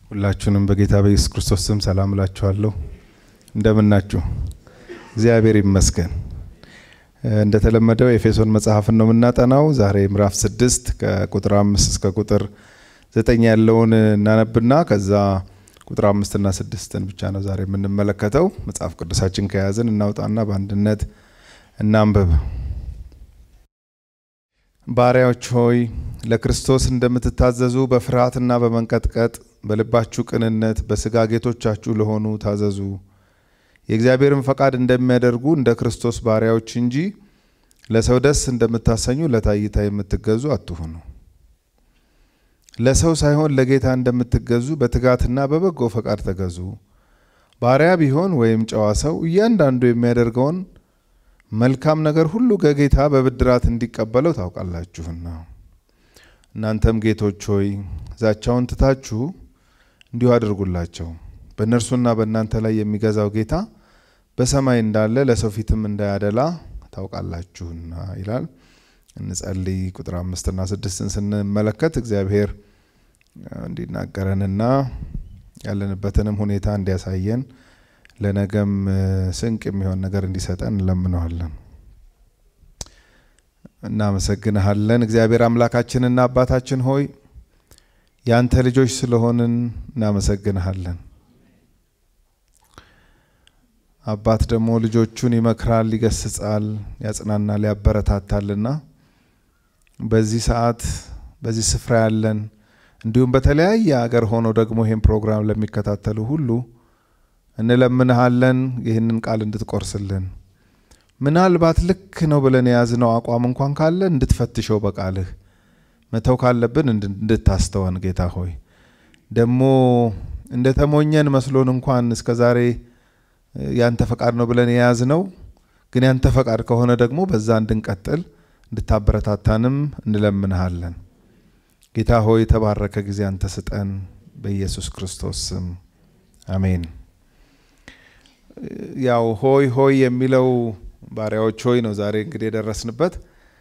ሁላችሁንም በጌታ በኢየሱስ ክርስቶስ ስም ሰላም እላችኋለሁ። እንደምናችሁ? እግዚአብሔር ይመስገን። እንደተለመደው የኤፌሶን መጽሐፍን ነው የምናጠናው። ዛሬ ምዕራፍ ስድስት ከቁጥር አምስት እስከ ቁጥር ዘጠኝ ያለውን እናነብና ከዛ ቁጥር አምስትና ስድስትን ብቻ ነው ዛሬ የምንመለከተው። መጽሐፍ ቅዱሳችን ከያዝን እናውጣና በአንድነት እናንብብ። ባሪያዎች ሆይ ለክርስቶስ እንደምትታዘዙ በፍርሃትና በመንቀጥቀጥ በልባችሁ ቅንነት በስጋ ጌቶቻችሁ ለሆኑ ታዘዙ። የእግዚአብሔርን ፈቃድ እንደሚያደርጉ እንደ ክርስቶስ ባሪያዎች እንጂ ለሰው ደስ እንደምታሰኙ ለታይታ የምትገዙ አትሁኑ። ለሰው ሳይሆን ለጌታ እንደምትገዙ በትጋትና በበጎ ፈቃድ ተገዙ። ባሪያ ቢሆን ወይም ጨዋ ሰው እያንዳንዱ የሚያደርገውን መልካም ነገር ሁሉ ከጌታ በብድራት እንዲቀበለው ታውቃላችሁና። እናንተም ጌቶች ሆይ ዛቻውን ትታችሁ እንዲሁ አድርጉላቸው። በእነርሱና በእናንተ ላይ የሚገዛው ጌታ በሰማይ እንዳለ ለሰው ፊትም እንዳያደላ ታውቃላችሁና ይላል። እንጸልይ። ቁጥር አምስትና ስድስትን ስንመለከት እግዚአብሔር እንዲናገረንና ያለንበትንም ሁኔታ እንዲያሳየን ለነገም ስንቅ የሚሆን ነገር እንዲሰጠን እንለምነዋለን። እናመሰግንሃለን እግዚአብሔር አምላካችንና አባታችን ሆይ ያንተ ልጆች ስለሆንን እናመሰግንሃለን። አባት ደግሞ ልጆቹን ይመክራል፣ ይገስጻል፣ ያጽናናል፣ ያበረታታልና በዚህ ሰዓት በዚህ ስፍራ ያለን እንዲሁም በተለያየ አገር ሆነው ደግሞ ይህን ፕሮግራም ለሚከታተሉ ሁሉ እንለምንሃለን ይህንን ቃል እንድትቆርስልን ምናልባት ልክ ነው ብለን የያዝነው አቋም እንኳን ካለ እንድትፈትሸው በቃልህ መተው ካለብን እንድታስተወን ጌታ ሆይ ደግሞ እንደ ተሞኘን መስሎን እንኳን እስከ ዛሬ ያንተ ፈቃድ ነው ብለን የያዝነው ግን ያንተ ፈቃድ ከሆነ ደግሞ በዛ እንድንቀጥል እንድታበረታታንም እንለምንሃለን። ጌታ ሆይ የተባረከ ጊዜ አንተ ስጠን፣ በኢየሱስ ክርስቶስ ስም አሜን። ያው ሆይ ሆይ የሚለው ባሪያዎች ሆይ ነው ዛሬ እንግዲህ የደረስንበት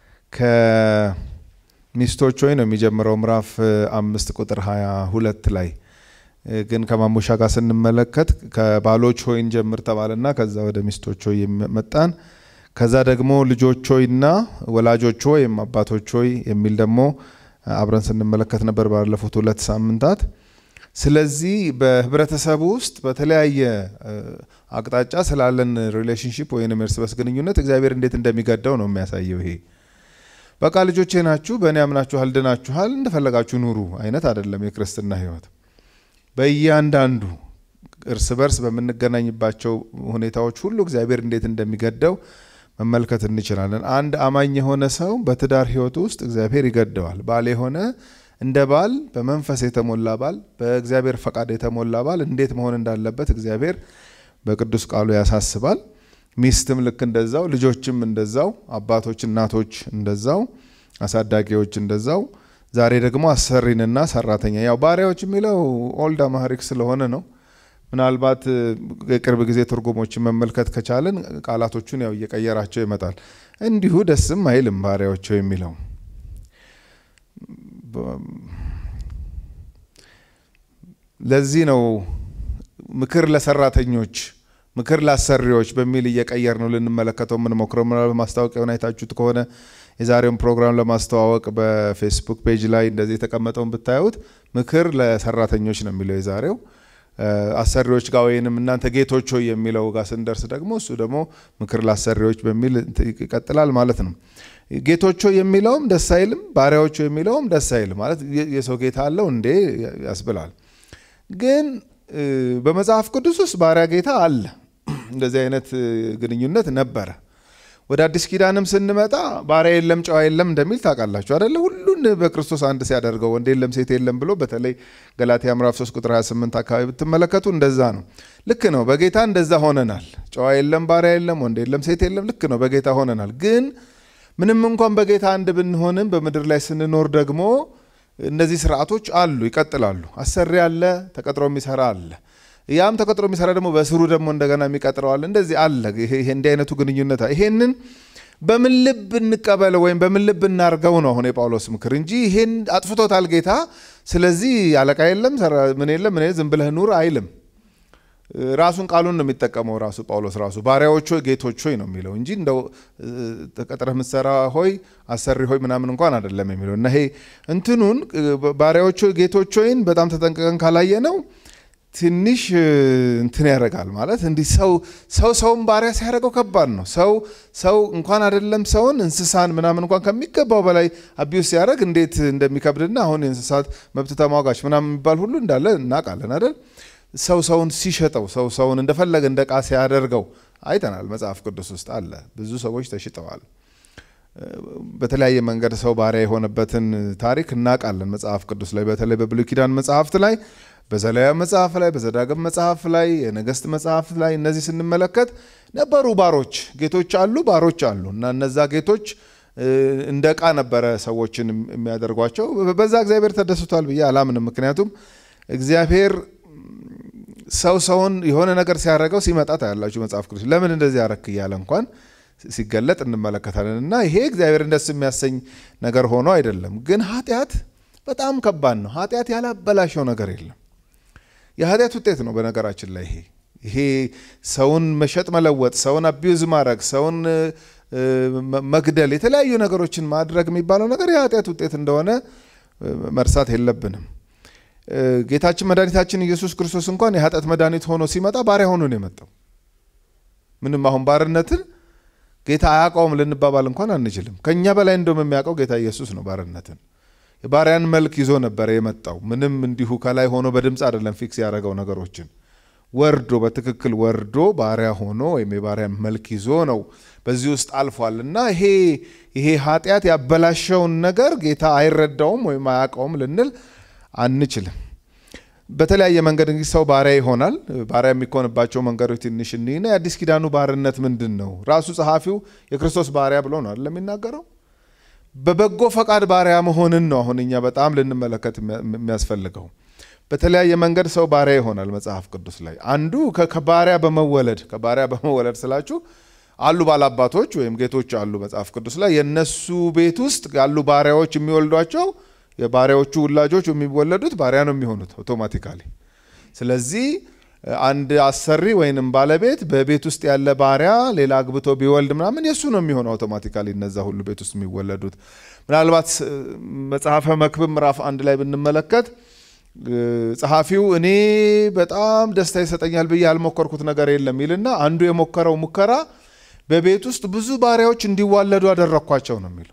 ከሚስቶች ሆይ ነው የሚጀምረው ምዕራፍ አምስት ቁጥር ሀያ ሁለት ላይ ግን ከማሙሻ ጋር ስንመለከት ከባሎች ሆይ እንጀምር ተባለና ከዛ ወደ ሚስቶች ሆይ መጣን። ከዛ ደግሞ ልጆች ሆይና ወላጆች ሆይ ወይም አባቶች ሆይ የሚል ደግሞ አብረን ስንመለከት ነበር ባለፉት ሁለት ሳምንታት። ስለዚህ በህብረተሰቡ ውስጥ በተለያየ አቅጣጫ ስላለን ሪሌሽንሽፕ ወይም እርስ በርስ ግንኙነት እግዚአብሔር እንዴት እንደሚገዳው ነው የሚያሳየው። ይሄ በቃ ልጆቼ ናችሁ፣ በእኔ አምናችኋል፣ ድናችኋል፣ እንደፈለጋችሁ ኑሩ አይነት አይደለም የክርስትና ህይወት። በእያንዳንዱ እርስ በርስ በምንገናኝባቸው ሁኔታዎች ሁሉ እግዚአብሔር እንዴት እንደሚገደው መመልከት እንችላለን። አንድ አማኝ የሆነ ሰው በትዳር ህይወቱ ውስጥ እግዚአብሔር ይገደዋል። ባል የሆነ እንደ ባል በመንፈስ የተሞላ ባል፣ በእግዚአብሔር ፈቃድ የተሞላ ባል እንዴት መሆን እንዳለበት እግዚአብሔር በቅዱስ ቃሉ ያሳስባል። ሚስትም ልክ እንደዛው፣ ልጆችም እንደዛው፣ አባቶች እናቶች እንደዛው፣ አሳዳጊዎች እንደዛው። ዛሬ ደግሞ አሰሪንና ሰራተኛ ያው ባሪያዎች የሚለው ኦልድ አማሪክ ስለሆነ ነው። ምናልባት የቅርብ ጊዜ ትርጉሞችን መመልከት ከቻለን ቃላቶቹን ያው እየቀየራቸው ይመጣል። እንዲሁ ደስም አይልም ባሪያዎች የሚለው ለዚህ ነው ምክር ለሰራተኞች ምክር ለአሰሪዎች በሚል እየቀየር ነው ልንመለከተው የምንሞክረው። ምናልባት ማስታወቂያውን አይታችሁት ከሆነ የዛሬውን ፕሮግራም ለማስተዋወቅ በፌስቡክ ፔጅ ላይ እንደዚህ የተቀመጠውን ብታዩት ምክር ለሰራተኞች ነው የሚለው የዛሬው። አሰሪዎች ጋር ወይንም እናንተ ጌቶች ሆይ የሚለው ጋር ስንደርስ ደግሞ እሱ ደግሞ ምክር ለአሰሪዎች በሚል ይቀጥላል ማለት ነው። ጌቶች ሆይ የሚለውም ደስ አይልም፣ ባሪያዎች ሆይ የሚለውም ደስ አይልም። ማለት የሰው ጌታ አለው እንዴ ያስብላል። ግን በመጽሐፍ ቅዱስ ውስጥ ባሪያ ጌታ አለ። እንደዚህ አይነት ግንኙነት ነበረ። ወደ አዲስ ኪዳንም ስንመጣ ባሪያ የለም ጨዋ የለም እንደሚል ታውቃላችሁ አደለ? ሁሉን በክርስቶስ አንድ ሲያደርገው ወንድ የለም ሴት የለም ብሎ በተለይ ገላትያ ምዕራፍ 3 ቁጥር 28 አካባቢ ብትመለከቱ እንደዛ ነው። ልክ ነው። በጌታ እንደዛ ሆነናል። ጨዋ የለም ባሪያ የለም ወንድ የለም ሴት የለም። ልክ ነው። በጌታ ሆነናል። ግን ምንም እንኳን በጌታ አንድ ብንሆንም በምድር ላይ ስንኖር ደግሞ እነዚህ ስርዓቶች አሉ፣ ይቀጥላሉ። አሰሪ አለ፣ ተቀጥሮ የሚሰራ አለ። ያም ተቀጥሮ የሚሰራ ደግሞ በስሩ ደግሞ እንደገና የሚቀጥረው አለ። እንደዚህ አለ። ይሄ እንዲህ አይነቱ ግንኙነት ይሄንን በምን ልብ እንቀበለው ወይም በምን ልብ እናርገው ነው አሁን የጳውሎስ ምክር እንጂ ይሄን አጥፍቶታል ጌታ ስለዚህ አለቃ የለም ምን የለም ምን ዝም ብለህ ኑር አይልም። ራሱን ቃሉን ነው የሚጠቀመው ራሱ ጳውሎስ ራሱ ባሪያዎች ሆይ ጌቶች ሆይ ነው የሚለው እንጂ እንደው ተቀጥረህ የምትሰራ ሆይ አሰሪ ሆይ ምናምን እንኳን አይደለም የሚለው እና ይሄ እንትኑን ባሪያዎች ሆይ ጌቶች ሆይን በጣም ተጠንቅቀን ካላየ ነው ትንሽ እንትን ያደርጋል ማለት እንዲህ ሰው ሰው ሰውን ባሪያ ሲያደርገው ከባድ ነው። ሰው ሰው እንኳን አይደለም ሰውን እንስሳን ምናምን እንኳን ከሚገባው በላይ አቢዩስ ሲያደርግ እንዴት እንደሚከብድና አሁን የእንስሳት መብት ተሟጋች ምናምን የሚባል ሁሉ እንዳለ እናውቃለን አይደል? ሰው ሰውን ሲሸጠው ሰው ሰውን እንደፈለገ እንደ ዕቃ ሲያደርገው አይተናል። መጽሐፍ ቅዱስ ውስጥ አለ። ብዙ ሰዎች ተሽጠዋል። በተለያየ መንገድ ሰው ባሪያ የሆነበትን ታሪክ እናውቃለን። መጽሐፍ ቅዱስ ላይ በተለይ በብሉይ ኪዳን መጽሐፍት ላይ በዘሌዋውያን መጽሐፍ ላይ በዘዳግም መጽሐፍ ላይ የነገስት መጽሐፍ ላይ እነዚህ ስንመለከት ነበሩ ባሮች፣ ጌቶች አሉ፣ ባሮች አሉ እና እነዛ ጌቶች እንደ ዕቃ ነበረ ሰዎችን የሚያደርጓቸው። በዛ እግዚአብሔር ተደስቷል ብዬ አላምንም። ምክንያቱም እግዚአብሔር ሰው ሰውን የሆነ ነገር ሲያደርገው ሲመጣ ታያላችሁ መጽሐፍ ቅዱስ ለምን እንደዚህ ያረክ እያለ እንኳን ሲገለጥ እንመለከታለን። እና ይሄ እግዚአብሔርን ደስ የሚያሰኝ ነገር ሆኖ አይደለም። ግን ኃጢአት በጣም ከባድ ነው። ኃጢአት ያላበላሸው ነገር የለም። የኃጢአት ውጤት ነው። በነገራችን ላይ ይሄ ይሄ ሰውን መሸጥ መለወጥ፣ ሰውን አቢዩዝ ማድረግ፣ ሰውን መግደል፣ የተለያዩ ነገሮችን ማድረግ የሚባለው ነገር የኃጢአት ውጤት እንደሆነ መርሳት የለብንም። ጌታችን መድኃኒታችን ኢየሱስ ክርስቶስ እንኳን የኃጢአት መድኃኒት ሆኖ ሲመጣ ባሪያ ሆኖ ነው የመጣው። ምንም አሁን ባርነትን ጌታ አያውቀውም ልንባባል እንኳን አንችልም። ከእኛ በላይ እንደውም የሚያውቀው ጌታ ኢየሱስ ነው ባርነትን የባሪያን መልክ ይዞ ነበረ የመጣው። ምንም እንዲሁ ከላይ ሆኖ በድምፅ አይደለም ፊክስ ያደረገው ነገሮችን ወርዶ በትክክል ወርዶ ባሪያ ሆኖ ወይም የባሪያን መልክ ይዞ ነው በዚህ ውስጥ አልፏል። እና ይሄ ይሄ ኃጢአት ያበላሸውን ነገር ጌታ አይረዳውም ወይም አያውቀውም ልንል አንችልም። በተለያየ መንገድ እንግዲህ ሰው ባሪያ ይሆናል። ባሪያ የሚኮንባቸው መንገዶች ትንሽ እኒና የአዲስ ኪዳኑ ባርነት ምንድን ነው? ራሱ ጸሐፊው የክርስቶስ ባሪያ ብሎ ነው አይደለም የሚናገረው በበጎ ፈቃድ ባሪያ መሆንን ነው አሁን እኛ በጣም ልንመለከት የሚያስፈልገው። በተለያየ መንገድ ሰው ባሪያ ይሆናል መጽሐፍ ቅዱስ ላይ አንዱ ከባሪያ በመወለድ ከባሪያ በመወለድ ስላችሁ አሉ ባላባቶች ወይም ጌቶች አሉ መጽሐፍ ቅዱስ ላይ የነሱ ቤት ውስጥ ያሉ ባሪያዎች የሚወልዷቸው የባሪያዎቹ ውላጆች የሚወለዱት ባሪያ ነው የሚሆኑት አውቶማቲካሊ። ስለዚህ አንድ አሰሪ ወይንም ባለቤት በቤት ውስጥ ያለ ባሪያ ሌላ አግብቶ ቢወልድ ምናምን የእሱ ነው የሚሆነው አውቶማቲካሊ እነዛ ሁሉ ቤት ውስጥ የሚወለዱት። ምናልባት መጽሐፈ መክብብ ምዕራፍ አንድ ላይ ብንመለከት ጸሐፊው እኔ በጣም ደስታ ይሰጠኛል ብዬ ያልሞከርኩት ነገር የለም ይልና አንዱ የሞከረው ሙከራ በቤት ውስጥ ብዙ ባሪያዎች እንዲዋለዱ አደረግኳቸው ነው የሚለው።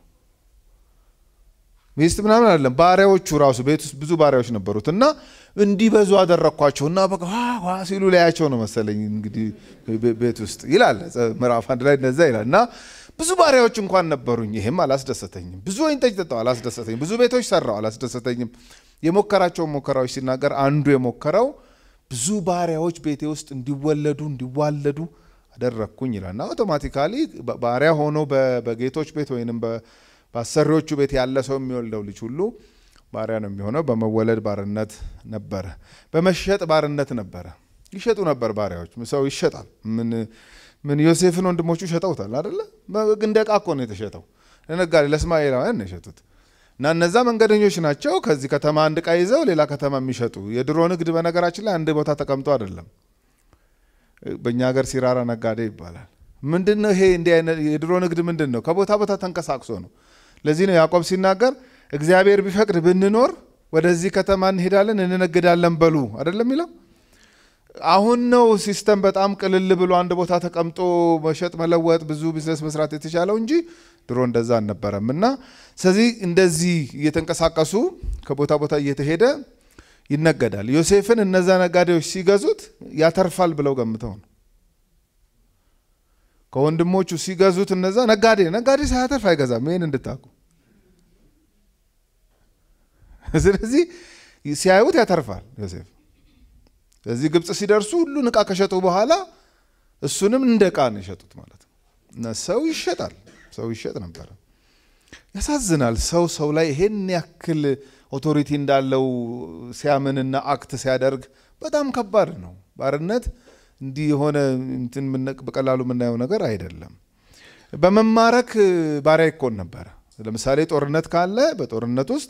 ሚስት ምናምን አይደለም፣ ባሪያዎቹ ራሱ ቤት ውስጥ ብዙ ባሪያዎች ነበሩት እና እንዲበዙ አደረግኳቸው እና በቃ ዋ ሲሉ ላያቸው ነው መሰለኝ እንግዲህ ቤት ውስጥ ይላል ምዕራፍ አንድ ላይ እንደዛ ይላል እና ብዙ ባሪያዎች እንኳን ነበሩኝ፣ ይህም አላስደሰተኝም። ብዙ ወይን ጠጅ ጠጣው፣ አላስደሰተኝም። ብዙ ቤቶች ሰራው፣ አላስደሰተኝም። የሞከራቸውን ሙከራዎች ሲናገር አንዱ የሞከረው ብዙ ባሪያዎች ቤቴ ውስጥ እንዲወለዱ እንዲዋለዱ አደረግኩኝ ይላል እና አውቶማቲካሊ ባሪያ ሆኖ በጌቶች ቤት ወይንም በአሰሪዎቹ ቤት ያለ ሰው የሚወልደው ልጅ ሁሉ ባሪያ ነው የሚሆነው። በመወለድ ባርነት ነበረ፣ በመሸጥ ባርነት ነበረ። ይሸጡ ነበር ባሪያዎች። ሰው ይሸጣል። ምን ምን ዮሴፍን ወንድሞቹ ሸጠውታል አደለ? እንደ ዕቃ እኮ ነው የተሸጠው። ለነጋዴ ለእስማኤላውያን ነው የሸጡት። እና እነዛ መንገደኞች ናቸው። ከዚህ ከተማ አንድ ዕቃ ይዘው ሌላ ከተማ የሚሸጡ የድሮ ንግድ በነገራችን ላይ አንድ ቦታ ተቀምጦ አይደለም። በእኛ ሀገር ሲራራ ነጋዴ ይባላል። ምንድን ነው ይሄ? እንዲህ አይነት የድሮ ንግድ ምንድን ነው? ከቦታ ቦታ ተንቀሳቅሶ ነው። ለዚህ ነው ያዕቆብ ሲናገር እግዚአብሔር ቢፈቅድ ብንኖር ወደዚህ ከተማ እንሄዳለን እንነግዳለን በሉ አይደለም የሚለው። አሁን ነው ሲስተም በጣም ቅልል ብሎ አንድ ቦታ ተቀምጦ መሸጥ መለወጥ፣ ብዙ ቢዝነስ መስራት የተቻለው እንጂ ድሮ እንደዛ አልነበረም። እና ስለዚህ እንደዚህ እየተንቀሳቀሱ ከቦታ ቦታ እየተሄደ ይነገዳል። ዮሴፍን እነዛ ነጋዴዎች ሲገዙት ያተርፋል ብለው ገምተው ነው። ከወንድሞቹ ሲገዙት እነዛ ነጋዴ ነጋዴ ሳያተርፍ አይገዛም። ይህን እንድታውቁ። ስለዚህ ሲያዩት ያተርፋል ዮሴፍ። ስለዚህ ግብፅ ሲደርሱ ሁሉን ዕቃ ከሸጡ በኋላ እሱንም እንደ ዕቃ ነው የሸጡት ማለት ነው። እና ሰው ይሸጣል፣ ሰው ይሸጥ ነበረ። ያሳዝናል። ሰው ሰው ላይ ይሄን ያክል ኦቶሪቲ እንዳለው ሲያምንና አክት ሲያደርግ በጣም ከባድ ነው። ባርነት እንዲህ የሆነ እንትን በቀላሉ የምናየው ነገር አይደለም። በመማረክ ባሪያ ይኮን ነበረ። ለምሳሌ ጦርነት ካለ በጦርነት ውስጥ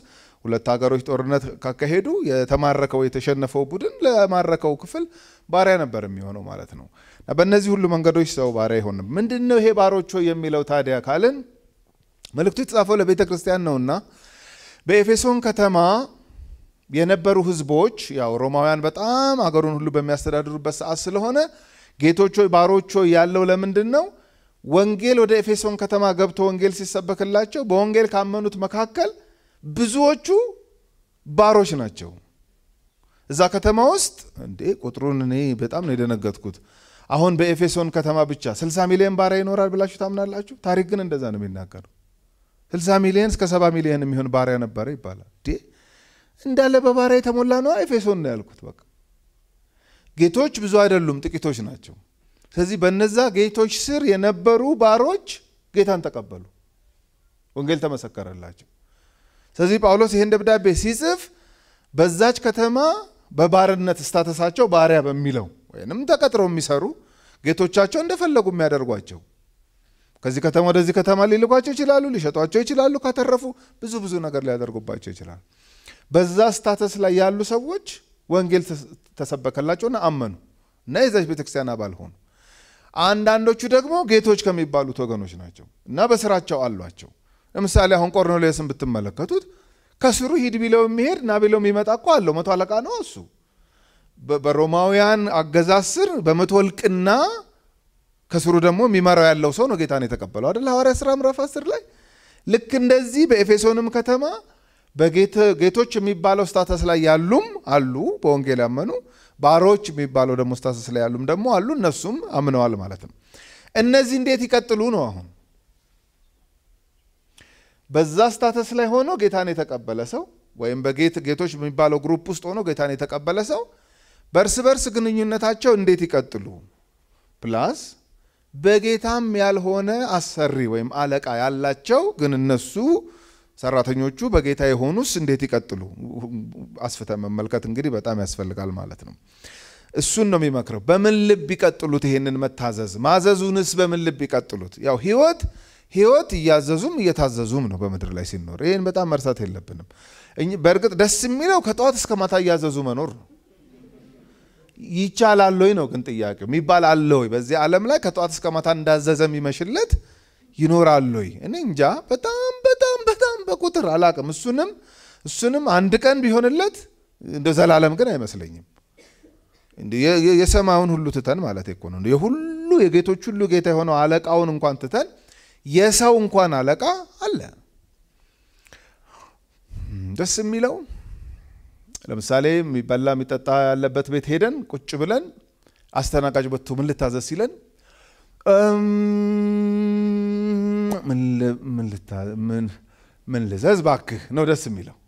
ሁለት ሀገሮች ጦርነት ካካሄዱ የተማረከው የተሸነፈው ቡድን ለማረከው ክፍል ባሪያ ነበር የሚሆነው ማለት ነው። እና በእነዚህ ሁሉ መንገዶች ሰው ባሪያ አይሆንም። ምንድን ነው ይሄ ባሮች ሆይ የሚለው ታዲያ ካልን መልእክቱ የተጻፈው ለቤተ ክርስቲያን ነውና በኤፌሶን ከተማ የነበሩ ህዝቦች ያው ሮማውያን በጣም አገሩን ሁሉ በሚያስተዳድሩበት ሰዓት ስለሆነ ጌቶች ሆይ ባሮች ሆይ ያለው ለምንድን ነው? ወንጌል ወደ ኤፌሶን ከተማ ገብቶ ወንጌል ሲሰበክላቸው በወንጌል ካመኑት መካከል ብዙዎቹ ባሮች ናቸው። እዛ ከተማ ውስጥ እንዴ ቁጥሩን እኔ በጣም ነው የደነገጥኩት። አሁን በኤፌሶን ከተማ ብቻ 60 ሚሊዮን ባሪያ ይኖራል ብላችሁ ታምናላችሁ? ታሪክ ግን እንደዛ ነው የሚናገረው። 60 ሚሊዮን እስከ 70 ሚሊዮን የሚሆን ባሪያ ነበረ ይባላል። እንዳለ በባሪያ የተሞላ ነው ኤፌሶን ነው ያልኩት። በቃ ጌቶች ብዙ አይደሉም፣ ጥቂቶች ናቸው። ስለዚህ በነዛ ጌቶች ስር የነበሩ ባሮች ጌታን ተቀበሉ፣ ወንጌል ተመሰከረላቸው። ስለዚህ ጳውሎስ ይህን ደብዳቤ ሲጽፍ በዛች ከተማ በባርነት ስታተሳቸው ባሪያ በሚለው ወይንም ተቀጥረው የሚሰሩ ጌቶቻቸው እንደፈለጉ የሚያደርጓቸው ከዚህ ከተማ ወደዚህ ከተማ ሊልኳቸው ይችላሉ፣ ሊሸጧቸው ይችላሉ። ካተረፉ ብዙ ብዙ ነገር ሊያደርጉባቸው ይችላል። በዛ ስታተስ ላይ ያሉ ሰዎች ወንጌል ተሰበከላቸውና አመኑ እና የዛች ቤተክርስቲያን አባል ሆኑ። አንዳንዶቹ ደግሞ ጌቶች ከሚባሉት ወገኖች ናቸው እና በስራቸው አሏቸው። ለምሳሌ አሁን ቆርኔሌዎስን ብትመለከቱት ከስሩ ሂድ ቢለው የሚሄድ ና ቢለው የሚመጣ እኮ አለው። መቶ አለቃ ነው እሱ። በሮማውያን አገዛዝ ስር በመቶ እልቅና ከስሩ ደግሞ የሚመራው ያለው ሰው ነው ጌታን የተቀበለው አይደል? ሐዋርያ ሥራ ምዕራፍ 10 ላይ ልክ እንደዚህ በኤፌሶንም ከተማ በጌቶች የሚባለው ስታተስ ላይ ያሉም አሉ፣ በወንጌል ያመኑ ባሮች የሚባለው ደግሞ ስታተስ ላይ ያሉም ደግሞ አሉ። እነሱም አምነዋል ማለት ነው። እነዚህ እንዴት ይቀጥሉ ነው አሁን በዛ ስታተስ ላይ ሆኖ ጌታን የተቀበለ ሰው ወይም በጌቶች የሚባለው ግሩፕ ውስጥ ሆኖ ጌታን የተቀበለ ሰው በእርስ በርስ ግንኙነታቸው እንዴት ይቀጥሉ? ፕላስ በጌታም ያልሆነ አሰሪ ወይም አለቃ ያላቸው ግን እነሱ ሰራተኞቹ በጌታ የሆኑስ እንዴት ይቀጥሉ? አስፍተ መመልከት እንግዲህ በጣም ያስፈልጋል ማለት ነው። እሱን ነው የሚመክረው። በምን ልብ ይቀጥሉት? ይሄንን መታዘዝ ማዘዙንስ በምን ልብ ይቀጥሉት? ያው ህይወት ህይወት እያዘዙም እየታዘዙም ነው በምድር ላይ ሲኖር። ይህን በጣም መርሳት የለብንም። በእርግጥ ደስ የሚለው ከጠዋት እስከ ማታ እያዘዙ መኖር ነው። ይቻላል ወይ ነው ግን ጥያቄው። የሚባል አለ ወይ በዚህ ዓለም ላይ ከጠዋት እስከ ማታ እንዳዘዘ የሚመሽለት ይኖራል ወይ? እኔ እንጃ። በጣም በጣም በጣም በቁጥር አላቅም። እሱንም እሱንም አንድ ቀን ቢሆንለት እንደ ዘላለም ግን አይመስለኝም። የሰማዩን ሁሉ ትተን ማለት እኮ ነው የሁሉ የጌቶች ሁሉ ጌታ የሆነው አለቃውን እንኳን ትተን የሰው እንኳን አለቃ አለ። ደስ የሚለው ለምሳሌ የሚበላ የሚጠጣ ያለበት ቤት ሄደን ቁጭ ብለን አስተናጋጅ በቶ ምን ልታዘዝ ሲለን ምን ልዘዝ ባክህ ነው ደስ የሚለው።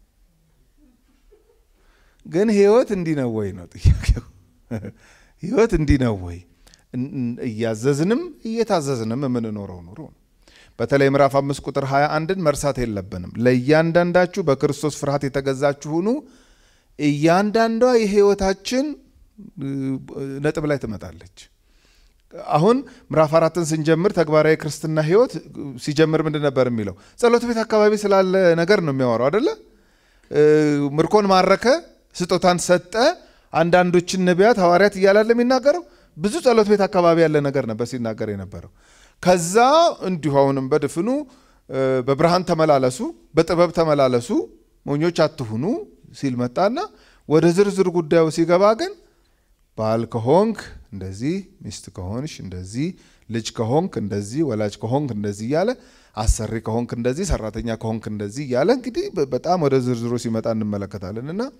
ግን ህይወት እንዲህ ነው ወይ ነው ጥያቄው። ህይወት እንዲህ ነው ወይ? እያዘዝንም እየታዘዝንም የምንኖረው ኑሮ ነው። በተለይ ምዕራፍ አምስት ቁጥር 21ን መርሳት የለብንም። ለእያንዳንዳችሁ በክርስቶስ ፍርሃት የተገዛችሁ ሁኑ። እያንዳንዷ የህይወታችን ነጥብ ላይ ትመጣለች። አሁን ምዕራፍ አራትን ስንጀምር ተግባራዊ ክርስትና ህይወት ሲጀምር ምንድን ነበር የሚለው? ጸሎት ቤት አካባቢ ስላለ ነገር ነው የሚያወራው አደለ? ምርኮን ማረከ፣ ስጦታን ሰጠ፣ አንዳንዶችን ነቢያት፣ ሐዋርያት እያላለ የሚናገረው ብዙ ጸሎት ቤት አካባቢ ያለ ነገር ነበር ሲናገር የነበረው። ከዛ እንዲሁ አሁንም በድፍኑ በብርሃን ተመላለሱ፣ በጥበብ ተመላለሱ፣ ሞኞች አትሁኑ ሲል መጣና ወደ ዝርዝር ጉዳዩ ሲገባ ግን ባል ከሆንክ እንደዚህ፣ ሚስት ከሆንሽ እንደዚህ፣ ልጅ ከሆንክ እንደዚህ፣ ወላጅ ከሆንክ እንደዚህ እያለ አሰሪ ከሆንክ እንደዚህ፣ ሰራተኛ ከሆንክ እንደዚህ እያለ እንግዲህ በጣም ወደ ዝርዝሩ ሲመጣ እንመለከታለን እና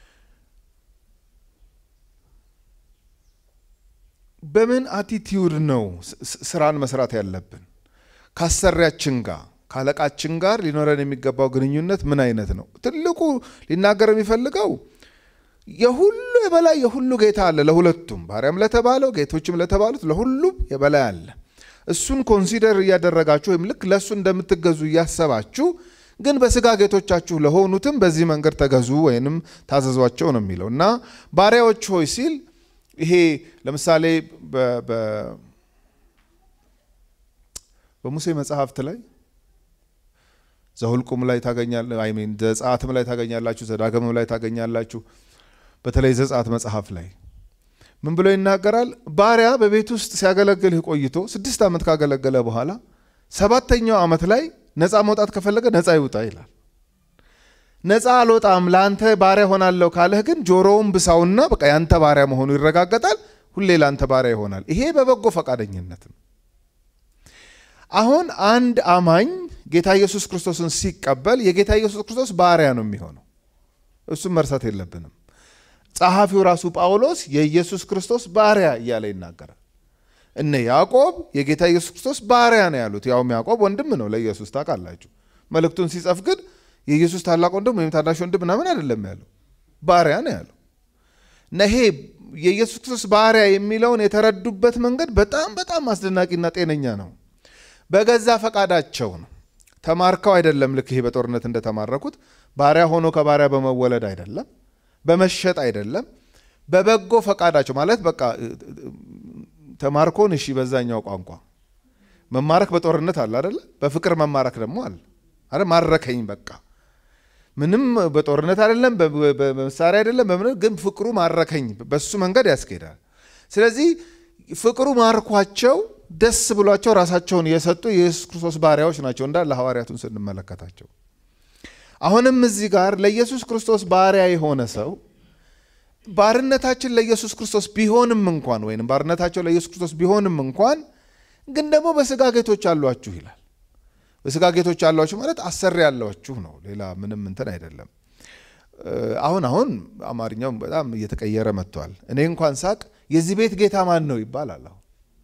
በምን አቲቲዩድ ነው ስራን መስራት ያለብን? ከአሰሪያችን ጋር ከአለቃችን ጋር ሊኖረን የሚገባው ግንኙነት ምን አይነት ነው? ትልቁ ሊናገር የሚፈልገው የሁሉ የበላይ የሁሉ ጌታ አለ። ለሁለቱም ባሪያም ለተባለው ጌቶችም ለተባሉት ለሁሉም የበላይ አለ። እሱን ኮንሲደር እያደረጋችሁ ወይም ልክ ለእሱ እንደምትገዙ እያሰባችሁ ግን በስጋ ጌቶቻችሁ ለሆኑትም በዚህ መንገድ ተገዙ ወይንም ታዘዟቸው ነው የሚለው እና ባሪያዎች ሆይ ሲል ይሄ ለምሳሌ በሙሴ መጽሐፍት ላይ ዘሁልቁም ላይ ታገኛለ አይ ሚን ዘጸአትም ላይ ታገኛላችሁ፣ ዘዳግምም ላይ ታገኛላችሁ። በተለይ ዘጸአት መጽሐፍ ላይ ምን ብሎ ይናገራል? ባሪያ በቤት ውስጥ ሲያገለግልህ ቆይቶ ስድስት ዓመት ካገለገለ በኋላ ሰባተኛው ዓመት ላይ ነፃ መውጣት ከፈለገ ነፃ ይውጣ ይላል። ነፃ አልወጣም ለአንተ ባሪያ ሆናለሁ ካለህ ግን ጆሮውን ብሳውና በቃ ያንተ ባሪያ መሆኑ ይረጋገጣል። ሁሌ ለአንተ ባሪያ ይሆናል። ይሄ በበጎ ፈቃደኝነት ነው። አሁን አንድ አማኝ ጌታ ኢየሱስ ክርስቶስን ሲቀበል የጌታ ኢየሱስ ክርስቶስ ባሪያ ነው የሚሆነው። እሱም መርሳት የለብንም። ጸሐፊው ራሱ ጳውሎስ የኢየሱስ ክርስቶስ ባሪያ እያለ ይናገራል። እነ ያዕቆብ የጌታ ኢየሱስ ክርስቶስ ባሪያ ነው ያሉት። ያውም ያዕቆብ ወንድም ነው ለኢየሱስ ታውቃላችሁ። መልእክቱን ሲጽፍ ግን የኢየሱስ ታላቅ ወንድም ወይም ታናሽ ወንድም ምናምን አይደለም ያለው፣ ባሪያ ነው ያለው እና ይሄ የኢየሱስ ክርስቶስ ባሪያ የሚለውን የተረዱበት መንገድ በጣም በጣም አስደናቂና ጤነኛ ነው። በገዛ ፈቃዳቸው ነው። ተማርከው አይደለም። ልክ ይሄ በጦርነት እንደተማረኩት ባሪያ ሆኖ ከባሪያ በመወለድ አይደለም፣ በመሸጥ አይደለም። በበጎ ፈቃዳቸው ማለት በቃ ተማርኮን እሺ፣ በዛኛው ቋንቋ መማረክ በጦርነት አለ አደለ? በፍቅር መማረክ ደግሞ አለ አረ ማረከኝ በቃ ምንም በጦርነት አይደለም፣ በመሳሪያ አይደለም፣ በምን ግን ፍቅሩ ማረከኝ። በሱ መንገድ ያስኬዳል። ስለዚህ ፍቅሩ ማርኳቸው ደስ ብሏቸው ራሳቸውን የሰጡ የኢየሱስ ክርስቶስ ባሪያዎች ናቸው እንዳለ ሐዋርያቱን ስንመለከታቸው። አሁንም እዚህ ጋር ለኢየሱስ ክርስቶስ ባሪያ የሆነ ሰው ባርነታችን ለኢየሱስ ክርስቶስ ቢሆንም እንኳን ወይም ባርነታቸው ለኢየሱስ ክርስቶስ ቢሆንም እንኳን ግን ደግሞ በስጋ ጌቶች አሏችሁ ይላል። በስጋ ጌቶች አሏችሁ ማለት አሰሪ ያሏችሁ ነው። ሌላ ምንም እንትን አይደለም። አሁን አሁን አማርኛው በጣም እየተቀየረ መጥቷል። እኔ እንኳን ሳቅ የዚህ ቤት ጌታ ማን ነው ይባላል። አሁን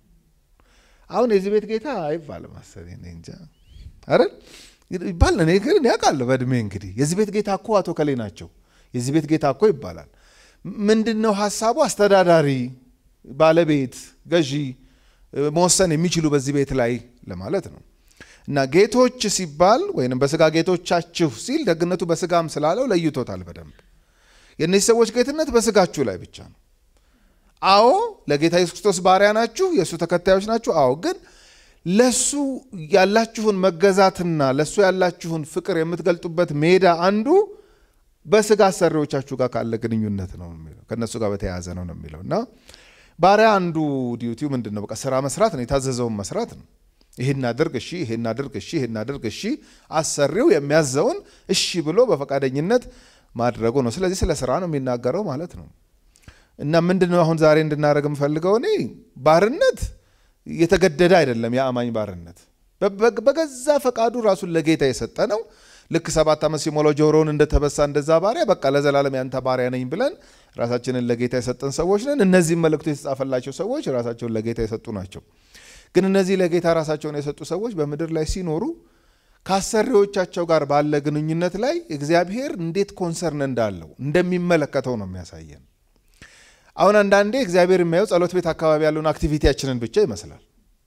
አሁን የዚህ ቤት ጌታ አይባልም መሰለኝ እኔ እንጃ አይደል ይባል። እኔ ግን እኔ አውቃለሁ በእድሜ እንግዲህ የዚህ ቤት ጌታ እኮ አቶ ከሌ ናቸው፣ የዚህ ቤት ጌታ እኮ ይባላል። ምንድን ነው ሀሳቡ? አስተዳዳሪ፣ ባለቤት፣ ገዢ መወሰን የሚችሉ በዚህ ቤት ላይ ለማለት ነው። እና ጌቶች ሲባል ወይም በስጋ ጌቶቻችሁ ሲል ደግነቱ በስጋም ስላለው ለይቶታል በደንብ። የእነዚህ ሰዎች ጌትነት በስጋችሁ ላይ ብቻ ነው። አዎ ለጌታ ኢየሱስ ክርስቶስ ባሪያ ናችሁ፣ የእሱ ተከታዮች ናችሁ። አዎ ግን ለሱ ያላችሁን መገዛትና ለሱ ያላችሁን ፍቅር የምትገልጡበት ሜዳ አንዱ በስጋ አሰሪዎቻችሁ ጋር ካለ ግንኙነት ነው የሚለው ከእነሱ ጋር በተያያዘ ነው ነው የሚለው እና ባሪያ አንዱ ዲዩቲው ምንድን ነው? በቃ ስራ መስራት ነው፣ የታዘዘውን መስራት ነው። ይሄን አድርግ እሺ፣ ይሄን አድርግ እሺ፣ ይሄን አድርግ እሺ። አሰሪው የሚያዘውን እሺ ብሎ በፈቃደኝነት ማድረጉ ነው። ስለዚህ ስለ ስራ ነው የሚናገረው ማለት ነው። እና ምንድን ነው አሁን ዛሬ እንድናደርግ የምፈልገው እኔ ባርነት የተገደደ አይደለም። የአማኝ ባርነት በገዛ ፈቃዱ ራሱን ለጌታ የሰጠ ነው። ልክ ሰባት ዓመት ሲሞላው ጆሮውን እንደተበሳ እንደዛ ባሪያ በቃ ለዘላለም ያንተ ባሪያ ነኝ ብለን ራሳችንን ለጌታ የሰጠን ሰዎች ነን። እነዚህም መልእክቱ የተጻፈላቸው ሰዎች ራሳቸውን ለጌታ የሰጡ ናቸው። ግን እነዚህ ለጌታ ራሳቸውን የሰጡ ሰዎች በምድር ላይ ሲኖሩ ከአሰሪዎቻቸው ጋር ባለ ግንኙነት ላይ እግዚአብሔር እንዴት ኮንሰርን እንዳለው እንደሚመለከተው ነው የሚያሳየን። አሁን አንዳንዴ እግዚአብሔር የሚያየው ጸሎት ቤት አካባቢ ያለውን አክቲቪቲያችንን ብቻ ይመስላል።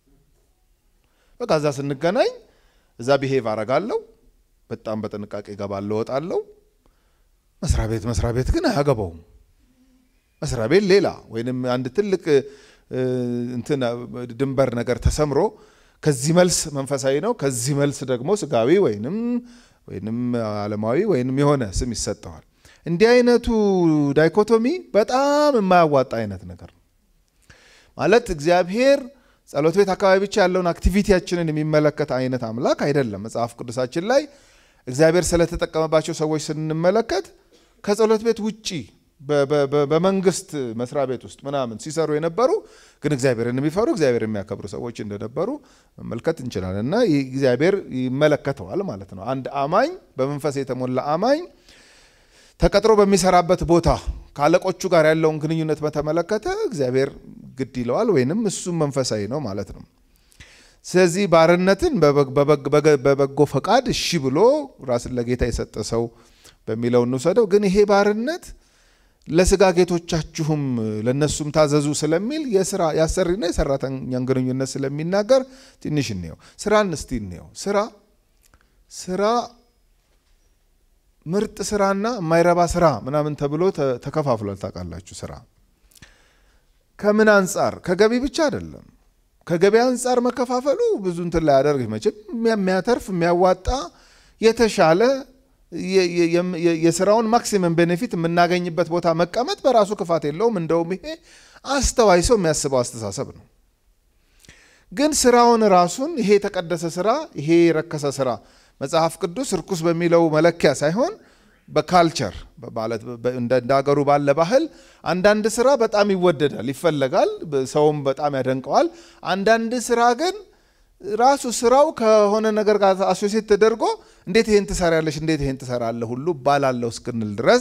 በቃ እዛ ስንገናኝ እዛ ብሄቭ አረጋለሁ፣ በጣም በጥንቃቄ እገባለሁ፣ እወጣለሁ። መስሪያ ቤት መስሪያ ቤት ግን አያገባውም። መስሪያ ቤት ሌላ ወይንም አንድ ትልቅ እንትን ድንበር ነገር ተሰምሮ ከዚህ መልስ መንፈሳዊ ነው፣ ከዚህ መልስ ደግሞ ስጋዊ ወይንም ወይንም ዓለማዊ ወይንም የሆነ ስም ይሰጠዋል። እንዲህ አይነቱ ዳይኮቶሚ በጣም የማያዋጣ አይነት ነገር ነው። ማለት እግዚአብሔር ጸሎት ቤት አካባቢ ብቻ ያለውን አክቲቪቲያችንን የሚመለከት አይነት አምላክ አይደለም። መጽሐፍ ቅዱሳችን ላይ እግዚአብሔር ስለተጠቀመባቸው ሰዎች ስንመለከት ከጸሎት ቤት ውጪ በመንግስት መስሪያ ቤት ውስጥ ምናምን ሲሰሩ የነበሩ ግን እግዚአብሔርን የሚፈሩ እግዚአብሔር የሚያከብሩ ሰዎች እንደነበሩ መመልከት እንችላለን። እና እግዚአብሔር ይመለከተዋል ማለት ነው። አንድ አማኝ በመንፈስ የተሞላ አማኝ ተቀጥሮ በሚሰራበት ቦታ ከአለቆቹ ጋር ያለውን ግንኙነት በተመለከተ እግዚአብሔር ግድ ይለዋል፣ ወይንም እሱም መንፈሳዊ ነው ማለት ነው። ስለዚህ ባርነትን በበጎ ፈቃድ እሺ ብሎ ራስን ለጌታ የሰጠ ሰው በሚለው እንውሰደው። ግን ይሄ ባርነት ለስጋ ጌቶቻችሁም ለእነሱም ታዘዙ ስለሚል የስራ የአሰሪና የሰራተኛን ግንኙነት ስለሚናገር ትንሽ እንየው። ስራን እስቲ እንየው። ስራ ስራ ምርጥ ስራና የማይረባ ስራ ምናምን ተብሎ ተከፋፍሏል። ታውቃላችሁ። ስራ ከምን አንጻር? ከገቢ ብቻ አይደለም። ከገቢ አንጻር መከፋፈሉ ብዙ እንትን ላይ ያደርግ መቼም የሚያተርፍ የሚያዋጣ የተሻለ የስራውን ማክሲመም ቤኔፊት የምናገኝበት ቦታ መቀመጥ በራሱ ክፋት የለውም። እንደውም ይሄ አስተዋይ ሰው የሚያስበው አስተሳሰብ ነው። ግን ስራውን ራሱን ይሄ የተቀደሰ ስራ፣ ይሄ የረከሰ ስራ መጽሐፍ ቅዱስ እርኩስ በሚለው መለኪያ ሳይሆን በካልቸር ማለት እንደ ሀገሩ ባለ ባህል አንዳንድ ስራ በጣም ይወደዳል፣ ይፈለጋል፣ ሰውም በጣም ያደንቀዋል። አንዳንድ ስራ ግን ራሱ ስራው ከሆነ ነገር ጋር አሶሴት ተደርጎ እንዴት ይሄን ትሰሪያለሽ፣ እንዴት ይሄን ትሰራለህ ሁሉ ባላለው እስክንል ድረስ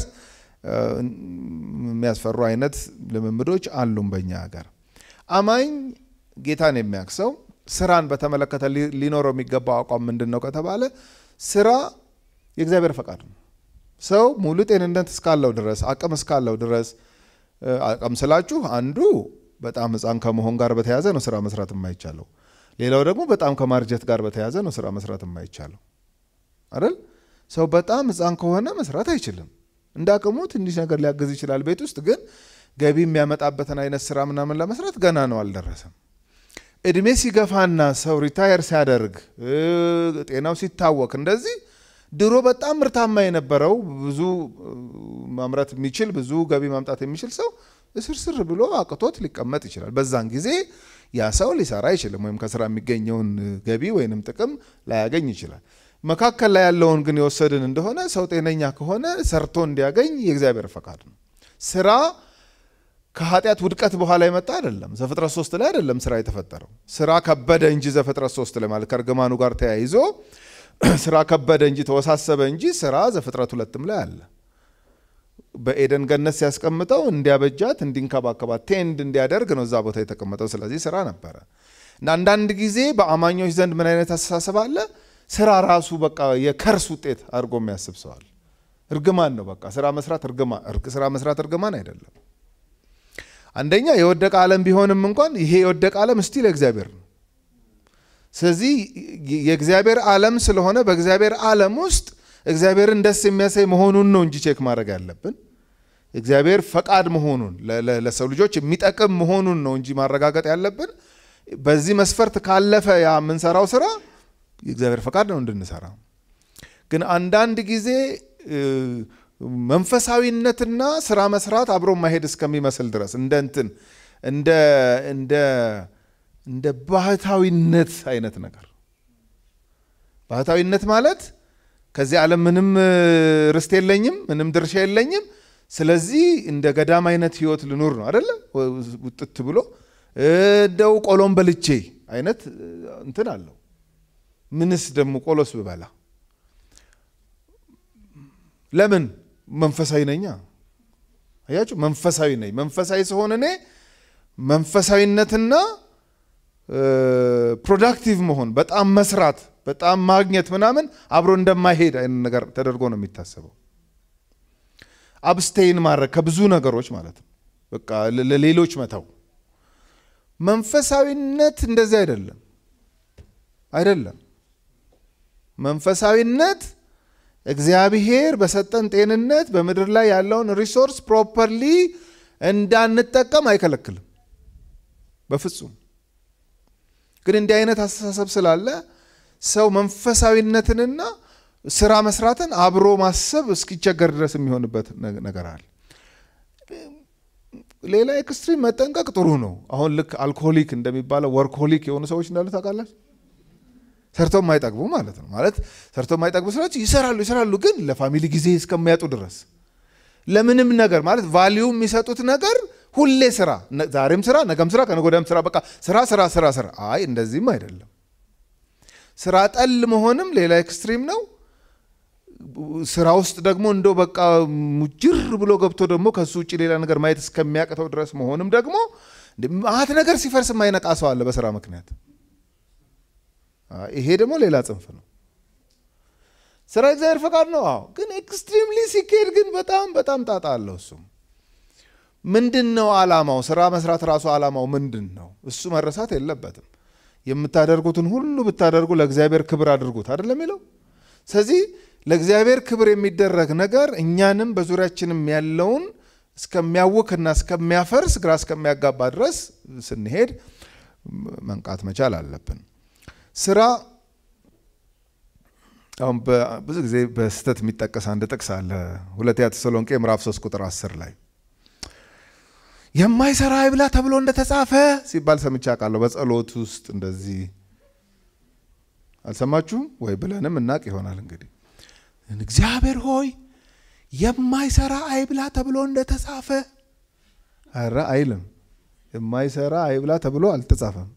የሚያስፈሩ አይነት ልምምዶች አሉም በእኛ ሀገር። አማኝ ጌታን የሚያክሰው ስራን በተመለከተ ሊኖረው የሚገባው አቋም ምንድን ነው ከተባለ ስራ የእግዚአብሔር ፈቃድ ነው። ሰው ሙሉ ጤንነት እስካለው ድረስ አቅም እስካለው ድረስ አቅም ስላችሁ አንዱ በጣም ሕፃን ከመሆን ጋር በተያያዘ ነው ስራ መስራት የማይቻለው። ሌላው ደግሞ በጣም ከማርጀት ጋር በተያያዘ ነው ስራ መስራት የማይቻለው አይደል? ሰው በጣም ሕፃን ከሆነ መስራት አይችልም። እንደ አቅሙ ትንሽ ነገር ሊያግዝ ይችላል ቤት ውስጥ ግን ገቢ የሚያመጣበትን አይነት ስራ ምናምን ለመስራት ገና ነው አልደረሰም። እድሜ ሲገፋና ሰው ሪታየር ሲያደርግ ጤናው ሲታወክ እንደዚህ ድሮ በጣም ምርታማ የነበረው ብዙ ማምረት የሚችል ብዙ ገቢ ማምጣት የሚችል ሰው እስርስር ብሎ አቅቶት ሊቀመጥ ይችላል። በዛን ጊዜ ያ ሰው ሊሰራ አይችልም፣ ወይም ከስራ የሚገኘውን ገቢ ወይንም ጥቅም ላያገኝ ይችላል። መካከል ላይ ያለውን ግን የወሰድን እንደሆነ ሰው ጤነኛ ከሆነ ሰርቶ እንዲያገኝ የእግዚአብሔር ፈቃድ ነው። ስራ ከኃጢአት ውድቀት በኋላ የመጣ አይደለም። ዘፍጥረት ሶስት ላይ አይደለም ስራ የተፈጠረው። ስራ ከበደ እንጂ ዘፍጥረት ሶስት ላይ ማለት ከእርግማኑ ጋር ተያይዞ ስራ ከበደ እንጂ ተወሳሰበ እንጂ ስራ ዘፍጥረት ሁለትም ላይ አለ። በኤደን ገነት ሲያስቀምጠው እንዲያበጃት፣ እንዲንከባከባት፣ ቴንድ እንዲያደርግ ነው እዛ ቦታ የተቀመጠው። ስለዚህ ስራ ነበረ እና አንዳንድ ጊዜ በአማኞች ዘንድ ምን አይነት አስተሳሰብ አለ? ስራ ራሱ በቃ የከርስ ውጤት አድርጎ የሚያስብ ሰዋል። እርግማን ነው በቃ ስራ መስራት እርግማን ስራ መስራት እርግማን አይደለም። አንደኛ የወደቀ ዓለም ቢሆንም እንኳን ይሄ የወደቀ ዓለም ስቲል እግዚአብሔር ነው። ስለዚህ የእግዚአብሔር ዓለም ስለሆነ በእግዚአብሔር ዓለም ውስጥ እግዚአብሔርን ደስ የሚያሳይ መሆኑን ነው እንጂ ቼክ ማድረግ ያለብን እግዚአብሔር ፈቃድ መሆኑን ለሰው ልጆች የሚጠቅም መሆኑን ነው እንጂ ማረጋገጥ ያለብን። በዚህ መስፈርት ካለፈ ያ የምንሰራው ስራ የእግዚአብሔር ፈቃድ ነው እንድንሰራ። ግን አንዳንድ ጊዜ መንፈሳዊነትና ስራ መስራት አብሮ ማሄድ እስከሚመስል ድረስ እንደ እንትን እንደ እንደ እንደ ባህታዊነት አይነት ነገር ባህታዊነት ማለት ከዚህ ዓለም ምንም ርስት የለኝም፣ ምንም ድርሻ የለኝም። ስለዚህ እንደ ገዳም አይነት ህይወት ልኑር ነው አደለ? ውጥት ብሎ እንደው ቆሎም በልቼ አይነት እንትን አለው። ምንስ ደግሞ ቆሎስ ብበላ ለምን መንፈሳዊ ነኛ። አያችሁ፣ መንፈሳዊ ነኝ። መንፈሳዊ ስሆን እኔ መንፈሳዊነትና ፕሮዳክቲቭ መሆን በጣም መስራት በጣም ማግኘት ምናምን አብሮ እንደማይሄድ አይነት ነገር ተደርጎ ነው የሚታሰበው። አብስቴይን ማድረግ ከብዙ ነገሮች ማለት ነው። በቃ ለሌሎች መተው። መንፈሳዊነት እንደዚህ አይደለም፣ አይደለም። መንፈሳዊነት እግዚአብሔር በሰጠን ጤንነት በምድር ላይ ያለውን ሪሶርስ ፕሮፐርሊ እንዳንጠቀም አይከለክልም በፍጹም። ግን እንዲህ አይነት አስተሳሰብ ስላለ ሰው መንፈሳዊነትንና ስራ መስራትን አብሮ ማሰብ እስኪቸገር ድረስ የሚሆንበት ነገር አለ። ሌላ ኤክስትሪም መጠንቀቅ ጥሩ ነው። አሁን ልክ አልኮሆሊክ እንደሚባለው ወርክሆሊክ የሆኑ ሰዎች እንዳሉ ታውቃላችሁ። ሰርቶ የማይጠግቡ ማለት ነው። ማለት ሰርቶ የማይጠግቡ ሰዎች ይሰራሉ ይሰራሉ፣ ግን ለፋሚሊ ጊዜ እስከሚያጡ ድረስ ለምንም ነገር ማለት ቫሊዩ የሚሰጡት ነገር ሁሌ ስራ፣ ዛሬም ስራ፣ ነገም ስራ፣ ከነገ ወዲያም ስራ፣ በቃ ስራ ስራ ስራ ስራ። አይ እንደዚህም አይደለም። ስራ ጠል መሆንም ሌላ ኤክስትሪም ነው። ስራ ውስጥ ደግሞ እንደው በቃ ሙጅር ብሎ ገብቶ ደግሞ ከሱ ውጭ ሌላ ነገር ማየት እስከሚያቅተው ድረስ መሆንም ደግሞ ማት ነገር ሲፈርስ የማይነቃ ሰው አለ በስራ ምክንያት። ይሄ ደግሞ ሌላ ጽንፍ ነው። ስራ እግዚአብሔር ፈቃድ ነው። አዎ፣ ግን ኤክስትሪምሊ ሲካሄድ ግን በጣም በጣም ጣጣ አለው። እሱም ምንድን ነው አላማው? ስራ መስራት ራሱ አላማው ምንድን ነው? እሱ መረሳት የለበትም። የምታደርጉትን ሁሉ ብታደርጉ ለእግዚአብሔር ክብር አድርጉት አይደለም የሚለው። ስለዚህ ለእግዚአብሔር ክብር የሚደረግ ነገር እኛንም በዙሪያችንም ያለውን እስከሚያውክና እስከሚያፈርስ ግራ እስከሚያጋባ ድረስ ስንሄድ መንቃት መቻል አለብን። ስራ አሁን ብዙ ጊዜ በስህተት የሚጠቀስ አንድ ጥቅስ አለ። ሁለተኛ ተሰሎንቄ ምዕራፍ 3 ቁጥር 10 ላይ የማይሰራ አይብላ ተብሎ እንደተጻፈ ሲባል ሰምቼ አውቃለሁ። በጸሎት ውስጥ እንደዚህ አልሰማችሁም ወይ? ብለንም እናቅ ይሆናል እንግዲህ እግዚአብሔር ሆይ የማይሰራ አይብላ ተብሎ እንደተጻፈ። ኧረ አይልም። የማይሰራ አይብላ ተብሎ አልተጻፈም።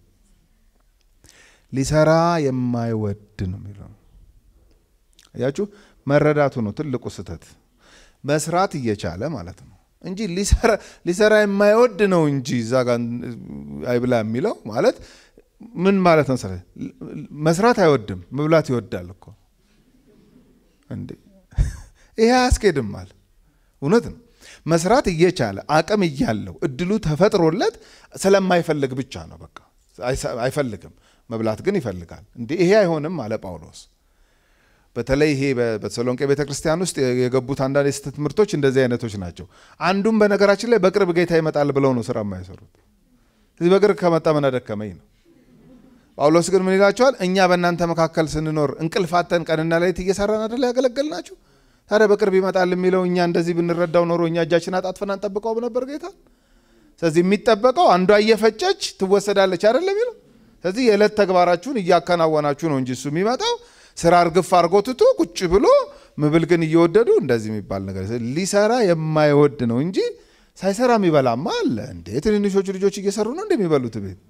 ሊሰራ የማይወድ ነው የሚለው። እያችሁ መረዳቱ ነው ትልቁ ስህተት። መስራት እየቻለ ማለት ነው እንጂ ሊሰራ የማይወድ ነው እንጂ እዛ ጋ አይብላ የሚለው ማለት ምን ማለት ነው? መስራት አይወድም፣ መብላት ይወዳል እኮ እንዴ! ይሄ አያስኬድም አለ። እውነት ነው። መስራት እየቻለ አቅም እያለው እድሉ ተፈጥሮለት ስለማይፈልግ ብቻ ነው። በቃ አይፈልግም፣ መብላት ግን ይፈልጋል። እንዴ ይሄ አይሆንም አለ ጳውሎስ። በተለይ ይሄ በተሰሎንቄ ቤተ ክርስቲያን ውስጥ የገቡት አንዳንድ የስህተት ትምህርቶች እንደዚህ አይነቶች ናቸው። አንዱም በነገራችን ላይ በቅርብ ጌታ ይመጣል ብለው ነው ስራ የማይሰሩት። ስለዚህ በቅርብ ከመጣ ምን አደከመኝ ነው። ጳውሎስ ግን ምን ይላቸዋል? እኛ በእናንተ መካከል ስንኖር እንቅልፋተን ቀንና ሌሊት እየሰራን አደለ ያገለገልናችሁ? ታዲያ በቅርብ ይመጣል የሚለው እኛ እንደዚህ ብንረዳው ኖሮ እኛ እጃችን አጣጥፈን አንጠብቀው ነበር ጌታ። ስለዚህ የሚጠበቀው አንዷ እየፈጨች ትወሰዳለች አይደለም የሚለው። ስለዚህ የዕለት ተግባራችሁን እያከናወናችሁ ነው እንጂ እሱ የሚመጣው ስራ እርግፍ አድርጎ ትቶ ቁጭ ብሎ ምብል ግን እየወደዱ እንደዚህ የሚባል ነገር ሊሰራ የማይወድ ነው እንጂ ሳይሰራ የሚበላማ አለ እንዴ? ትንንሾቹ ልጆች እየሰሩ ነው እንደሚበሉት ቤት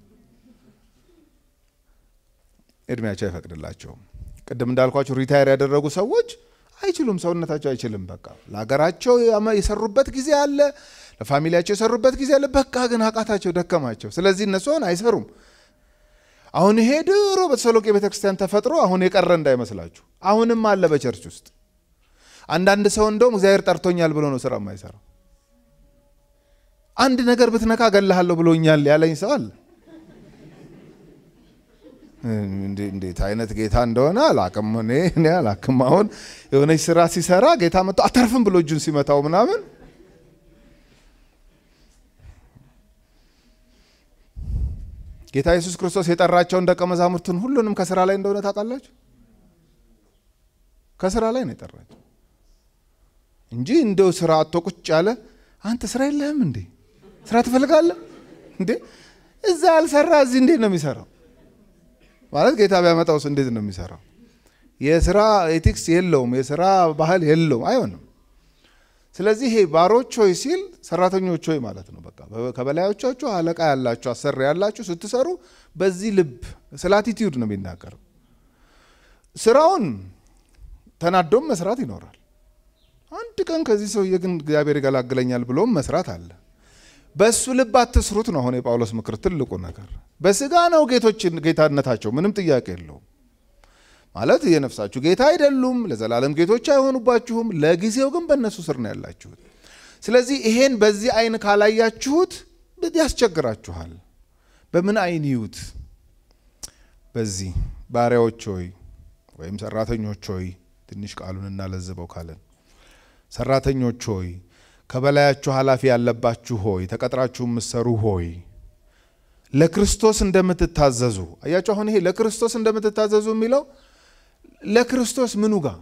እድሜያቸው አይፈቅድላቸውም። ቅድም እንዳልኳቸው ሪታየር ያደረጉ ሰዎች አይችሉም፣ ሰውነታቸው አይችልም። በቃ ለሀገራቸው የሰሩበት ጊዜ አለ፣ ለፋሚሊያቸው የሰሩበት ጊዜ አለ። በቃ ግን አቃታቸው፣ ደከማቸው። ስለዚህ እነሱ አሁን አይሰሩም። አሁን ይሄ ድሮ በተሰሎቄ ቤተክርስቲያን ተፈጥሮ አሁን የቀረ እንዳይመስላችሁ፣ አሁንም አለ በቸርች ውስጥ። አንዳንድ ሰው እንደውም እግዚአብሔር ጠርቶኛል ብሎ ነው ስራ የማይሰራው። አንድ ነገር ብትነካ እገልሃለሁ ብሎኛል ያለኝ ሰው አለ። እንዴት አይነት ጌታ እንደሆነ አላቅም። እኔ እኔ አላቅም። አሁን የሆነች ስራ ሲሰራ ጌታ መጥቶ አተርፍም ብሎ እጁን ሲመታው ምናምን ጌታ ኢየሱስ ክርስቶስ የጠራቸውን ደቀ መዛሙርቱን ሁሉንም ከስራ ላይ እንደሆነ ታውቃላችሁ። ከስራ ላይ ነው የጠራቸው እንጂ እንደው ስራ አቶ ቁጭ ያለ አንተ ስራ የለህም እንዴ? ስራ ትፈልጋለህ እንዴ? እዛ ያልሰራ እዚህ እንዴት ነው የሚሰራው? ማለት ጌታ ቢያመጣውስ እንዴት ነው የሚሰራው? የስራ ኤቲክስ የለውም፣ የስራ ባህል የለውም፣ አይሆንም። ስለዚህ ይሄ ባሮች ሆይ ሲል ሰራተኞች ሆይ ማለት ነው። በቃ ከበላዮቻችሁ አለቃ ያላችሁ አሰሪ ያላችሁ ስትሰሩ በዚህ ልብ ስለ አቲቲዩድ ነው የሚናገረው። ስራውን ተናዶም መስራት ይኖራል። አንድ ቀን ከዚህ ሰውዬ ግን እግዚአብሔር ይገላግለኛል ብሎም መስራት አለ። በእሱ ልብ አትስሩት ነው አሁን የጳውሎስ ምክር ትልቁ ነገር። በስጋ ነው ጌቶች ጌታነታቸው ምንም ጥያቄ የለውም። ማለት የነፍሳችሁ ጌታ አይደሉም፣ ለዘላለም ጌቶች አይሆኑባችሁም። ለጊዜው ግን በእነሱ ስር ነው ያላችሁት። ስለዚህ ይሄን በዚህ አይን ካላያችሁት ያስቸግራችኋል። በምን አይን ይዩት? በዚህ ባሪያዎች ሆይ ወይም ሰራተኞች ሆይ ትንሽ ቃሉን እናለዝበው ካለን ሰራተኞች ሆይ ከበላያችሁ ኃላፊ ያለባችሁ ሆይ ተቀጥራችሁ የምትሰሩ ሆይ ለክርስቶስ እንደምትታዘዙ አያችሁ። አሁን ይሄ ለክርስቶስ እንደምትታዘዙ የሚለው ለክርስቶስ ምኑ ጋር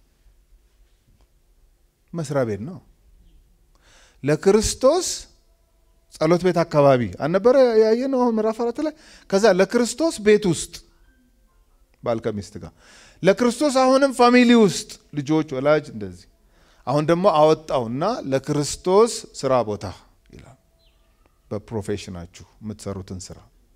መስሪያ ቤት ነው። ለክርስቶስ ጸሎት ቤት አካባቢ አልነበረ ያየነው አሁን ምዕራፍ አራት ላይ። ከዛ ለክርስቶስ ቤት ውስጥ ባል ከሚስት ጋር፣ ለክርስቶስ አሁንም ፋሚሊ ውስጥ ልጆች፣ ወላጅ እንደዚህ አሁን ደግሞ አወጣውና ለክርስቶስ ስራ ቦታ ይላል። በፕሮፌሽናችሁ የምትሰሩትን ስራ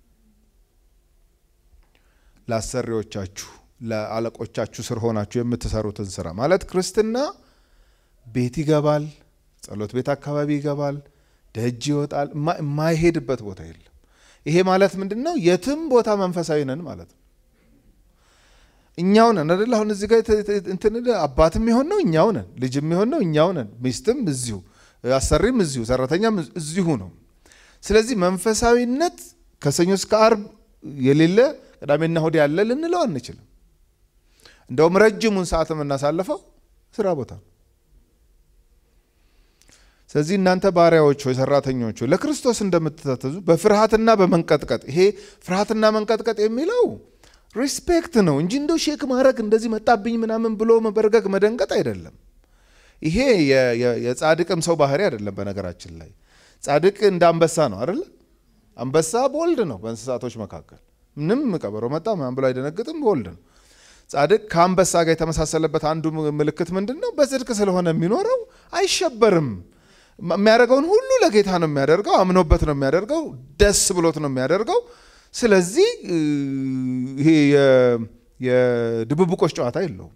ለአሰሪዎቻችሁ፣ ለአለቆቻችሁ ስር ሆናችሁ የምትሰሩትን ስራ ማለት ክርስትና ቤት ይገባል፣ ጸሎት ቤት አካባቢ ይገባል፣ ደጅ ይወጣል፣ የማይሄድበት ቦታ የለም። ይሄ ማለት ምንድን ነው? የትም ቦታ መንፈሳዊ ነን ማለት ነው። እኛው ነን አደለ? አሁን እዚህ ጋር እንትን አባትም የሆን ነው እኛው ነን፣ ልጅም የሆን ነው እኛው ነን፣ ሚስትም እዚሁ፣ አሰሪም እዚሁ፣ ሰራተኛም እዚሁ ነው። ስለዚህ መንፈሳዊነት ከሰኞ እስከ አርብ የሌለ ቅዳሜና እሁድ ያለ ልንለው አንችልም። እንደውም ረጅሙን ሰዓት የምናሳልፈው ስራ ቦታ ነው። ስለዚህ እናንተ ባሪያዎች ሆይ ሰራተኞች ሆይ ለክርስቶስ እንደምትታዘዙ በፍርሃትና በመንቀጥቀጥ ይሄ ፍርሃትና መንቀጥቀጥ የሚለው ሪስፔክት ነው እንጂ እንደው ሼክ ማድረግ እንደዚህ መጣብኝ ምናምን ብሎ መበርገግ መደንገጥ አይደለም። ይሄ የጻድቅም ሰው ባህሪ አይደለም። በነገራችን ላይ ጻድቅ እንደ አንበሳ ነው አይደለ? አንበሳ ቦልድ ነው በእንስሳቶች መካከል ምንም ቀበሮ መጣ ምናምን ብሎ አይደነግጥም፣ ቦልድ ነው። ጻድቅ ከአንበሳ ጋር የተመሳሰለበት አንዱ ምልክት ምንድን ነው? በጽድቅ ስለሆነ የሚኖረው አይሸበርም። የሚያደርገውን ሁሉ ለጌታ ነው የሚያደርገው፣ አምኖበት ነው የሚያደርገው፣ ደስ ብሎት ነው የሚያደርገው። ስለዚህ ይሄ የድብብቆች ጨዋታ የለውም።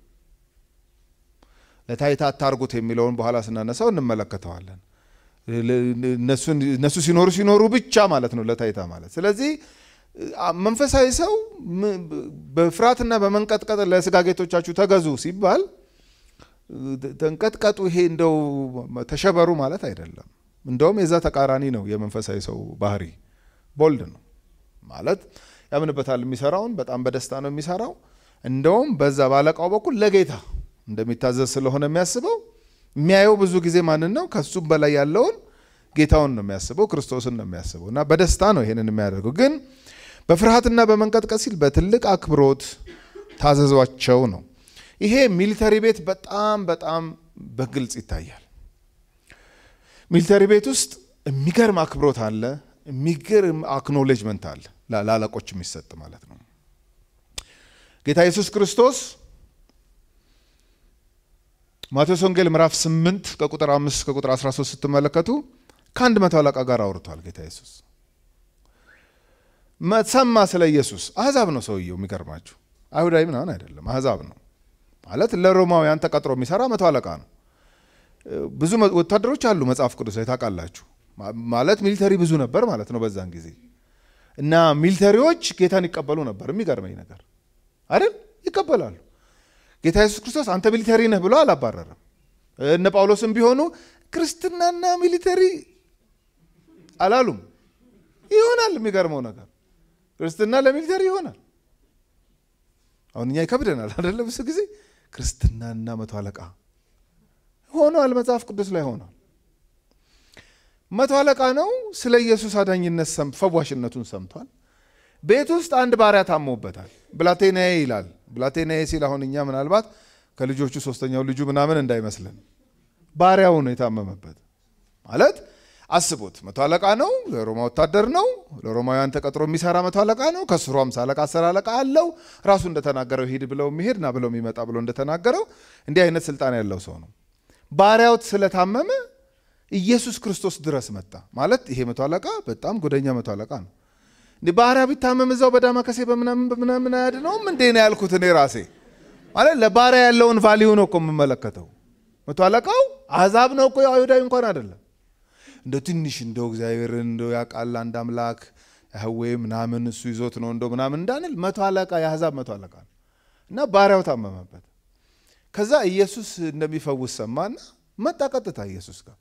ለታይታ አታርጉት የሚለውን በኋላ ስናነሳው እንመለከተዋለን። እነሱ ሲኖሩ ሲኖሩ ብቻ ማለት ነው ለታይታ ማለት። ስለዚህ መንፈሳዊ ሰው በፍርሃትና በመንቀጥቀጥ ለስጋ ጌቶቻችሁ ተገዙ ሲባል ተንቀጥቀጡ፣ ይሄ እንደው ተሸበሩ ማለት አይደለም። እንደውም የዛ ተቃራኒ ነው የመንፈሳዊ ሰው ባህሪ። ቦልድ ነው ማለት ያምንበታል። የሚሰራውን በጣም በደስታ ነው የሚሰራው። እንደውም በዛ ባለቃው በኩል ለጌታ እንደሚታዘዝ ስለሆነ የሚያስበው የሚያየው ብዙ ጊዜ ማንን ነው? ከሱም በላይ ያለውን ጌታውን ነው የሚያስበው፣ ክርስቶስን ነው የሚያስበው እና በደስታ ነው ይሄንን የሚያደርገው። ግን በፍርሃትና በመንቀጥቀጥ ሲል በትልቅ አክብሮት ታዘዟቸው ነው። ይሄ ሚሊተሪ ቤት በጣም በጣም በግልጽ ይታያል። ሚሊተሪ ቤት ውስጥ የሚገርም አክብሮት አለ፣ የሚገርም አክኖሌጅመንት አለ፣ ለአለቆች የሚሰጥ ማለት ነው። ጌታ ኢየሱስ ክርስቶስ ማቴዎስ ወንጌል ምዕራፍ 8 ከቁጥር 5 ከቁጥር 13 ስትመለከቱ ከአንድ መቶ አለቃ ጋር አውርቷል። ጌታ ኢየሱስ ሰማ ስለ ኢየሱስ። አሕዛብ ነው ሰውየው። የሚገርማችሁ አይሁዳዊ ምናምን አይደለም፣ አሕዛብ ነው ማለት ለሮማውያን ተቀጥሮ የሚሰራ መቶ አለቃ ነው። ብዙ ወታደሮች አሉ መጽሐፍ ቅዱስ ላይ ታውቃላችሁ። ማለት ሚሊተሪ ብዙ ነበር ማለት ነው በዛን ጊዜ እና ሚሊተሪዎች ጌታን ይቀበሉ ነበር። የሚገርመኝ ነገር አይደል? ይቀበላሉ። ጌታ ኢየሱስ ክርስቶስ አንተ ሚሊተሪ ነህ ብሎ አላባረረም። እነ ጳውሎስም ቢሆኑ ክርስትናና ሚሊተሪ አላሉም። ይሆናል። የሚገርመው ነገር ክርስትና ለሚሊተሪ ይሆናል። አሁን እኛ ይከብደናል አይደለ? ብዙ ጊዜ ክርስትናና መቶ አለቃ ሆኗል። መጽሐፍ ቅዱስ ላይ ሆኗል። መቶ አለቃ ነው። ስለ ኢየሱስ አዳኝነት ፈዋሽነቱን ሰምቷል። ቤት ውስጥ አንድ ባሪያ ታሞበታል። ብላቴናዬ ይላል። ብላቴናዬ ሲል አሁን እኛ ምናልባት ከልጆቹ ሶስተኛው ልጁ ምናምን እንዳይመስልን ባሪያው ነው የታመመበት። ማለት አስቡት፣ መቶ አለቃ ነው፣ የሮማ ወታደር ነው፣ ለሮማውያን ተቀጥሮ የሚሰራ መቶ አለቃ ነው። ከስሩ አምሳ አለቃ፣ አስር አለቃ አለው። ራሱ እንደተናገረው ሂድ ብለው የሚሄድ ና ብለው የሚመጣ ብሎ እንደተናገረው እንዲህ አይነት ስልጣን ያለው ሰው ነው። ባሪያው ስለታመመ ኢየሱስ ክርስቶስ ድረስ መጣ። ማለት ይሄ መቶ አለቃ በጣም ጎደኛ መቶ አለቃ ነው። እንዲህ ባሪያ ቢታመም እዛው በዳማከሴ በምናምን በምናምን አያድነውም እንዴ ነው ያልኩት እኔ ራሴ። ማለት ለባሪያ ያለውን ቫሊዩ ነው እኮ የምመለከተው። መቶ አለቃው አሕዛብ ነው እኮ አይሁዳዊ እንኳን አይደለም። እንደ ትንሽ እንደው እግዚአብሔርን እንደው ያውቃል አንድ አምላክ ያህዌ ምናምን እሱ ይዞት ነው እንደው ምናምን እንዳንል መቶ አለቃ የአሕዛብ መቶ አለቃ ነው እና ባሪያው ታመመበት። ከዛ ኢየሱስ እንደሚፈውስ ሰማና መጣ ቀጥታ ኢየሱስ ጋር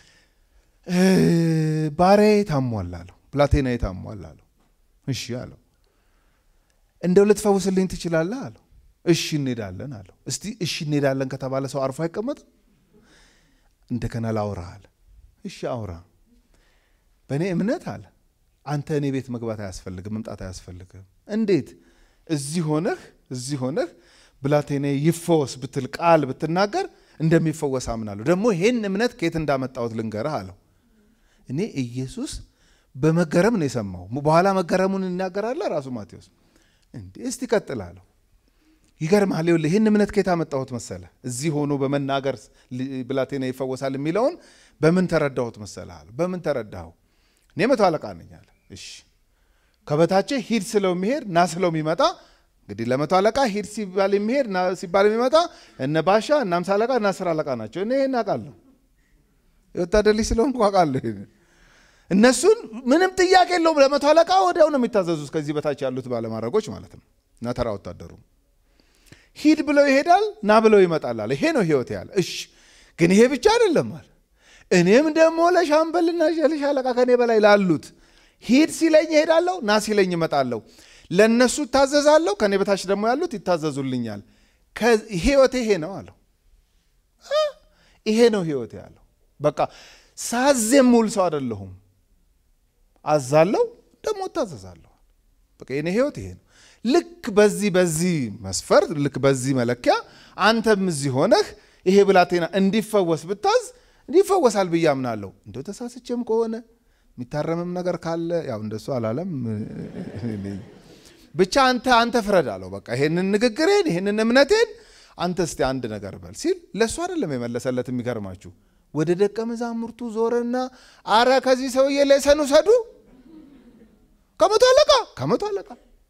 ባሪያዬ ታሟል አለው። ብላቴናዬ ታሟል አለው። እሺ አለው። እንደው ልትፈውስልኝ ትችላለህ አለው። እሺ እንሄዳለን አለው። እስቲ እሺ እንሄዳለን ከተባለ ሰው አርፎ አይቀመጥም። እንደገና ላውራ አለ። እሺ አውራ። በእኔ እምነት አለ አንተ እኔ ቤት መግባት አያስፈልግም፣ መምጣት አያስፈልግም። እንዴት እዚህ ሆነህ እዚህ ሆነህ ብላቴናዬ ይፈወስ ብትል ቃል ብትናገር እንደሚፈወስ አምናለሁ። ደግሞ ይሄን እምነት ከየት እንዳመጣሁት ልንገርህ አለው። እኔ ኢየሱስ በመገረም ነው የሰማው። በኋላ መገረሙን ይናገራል ራሱ ማቴዎስ። እንዴ እስቲ ቀጥል አለው። ይገርምሃል። ይኸውልህ ይህን እምነት ከየት አመጣሁት መሰለህ? እዚህ ሆኖ በመናገር ብላቴና ይፈወሳል የሚለውን በምን ተረዳሁት መሰለህ አለው። በምን ተረዳኸው? እኔ መቶ አለቃ ነኝ አለ። እሺ ከበታቼ ሂድ ስለው የሚሄድ ና ስለው የሚመጣ እንግዲህ ለመቶ አለቃ ሂድ ሲባል የሚሄድ ና ሲባል የሚመጣ እነ ባሻ እነ አምሳ አለቃ እና አስር አለቃ ናቸው። እኔ ይህን አውቃለሁ። የወታደር ልጅ ስለሆንኩ አውቃለሁ። እነሱን ምንም ጥያቄ የለውም። ለመቶ አለቃ ወዲያው ነው የሚታዘዙት፣ ከዚህ በታች ያሉት ባለማድረጎች ማለት ነው። እና ተራ ወታደሩ ሂድ ብለው ይሄዳል፣ ና ብለው ይመጣል አለ። ይሄ ነው ህይወት ያለ። እሺ ግን ይሄ ብቻ አይደለም አለ። እኔም ደግሞ ለሻምበልና ለሻለቃ ከኔ በላይ ላሉት ሂድ ሲለኝ እሄዳለሁ፣ ና ሲለኝ እመጣለሁ። ለእነሱ እታዘዛለሁ፣ ከኔ በታች ደግሞ ያሉት ይታዘዙልኛል። ህይወቴ ይሄ ነው አለው። ይሄ ነው ህይወቴ ያለው። በቃ ሳዝ የምውል ሰው አይደለሁም። አዛለሁ ደግሞ እታዘዛለሁ። በቃ የኔ ህይወት ይሄ ነው። ልክ በዚህ በዚህ መስፈርት ልክ በዚህ መለኪያ አንተም እዚህ ሆነህ ይሄ ብላቴና እንዲፈወስ ብታዝ እንዲፈወሳል ብዬ አምናለሁ። እንደው ተሳስቼም ከሆነ የሚታረምም ነገር ካለ ያው እንደሱ አላለም። ብቻ አንተ አንተ ፍረድ አለው። በቃ ይሄንን ንግግሬን ይሄንን እምነቴን አንተ እስቲ አንድ ነገር በል ሲል ለእሱ አይደለም የመለሰለት። የሚገርማችሁ ወደ ደቀ መዛሙርቱ ዞረና አረ ከዚህ ሰውዬ ሌሰን ውሰዱ። ከመቶ አለቃ ከመቶ አለቃ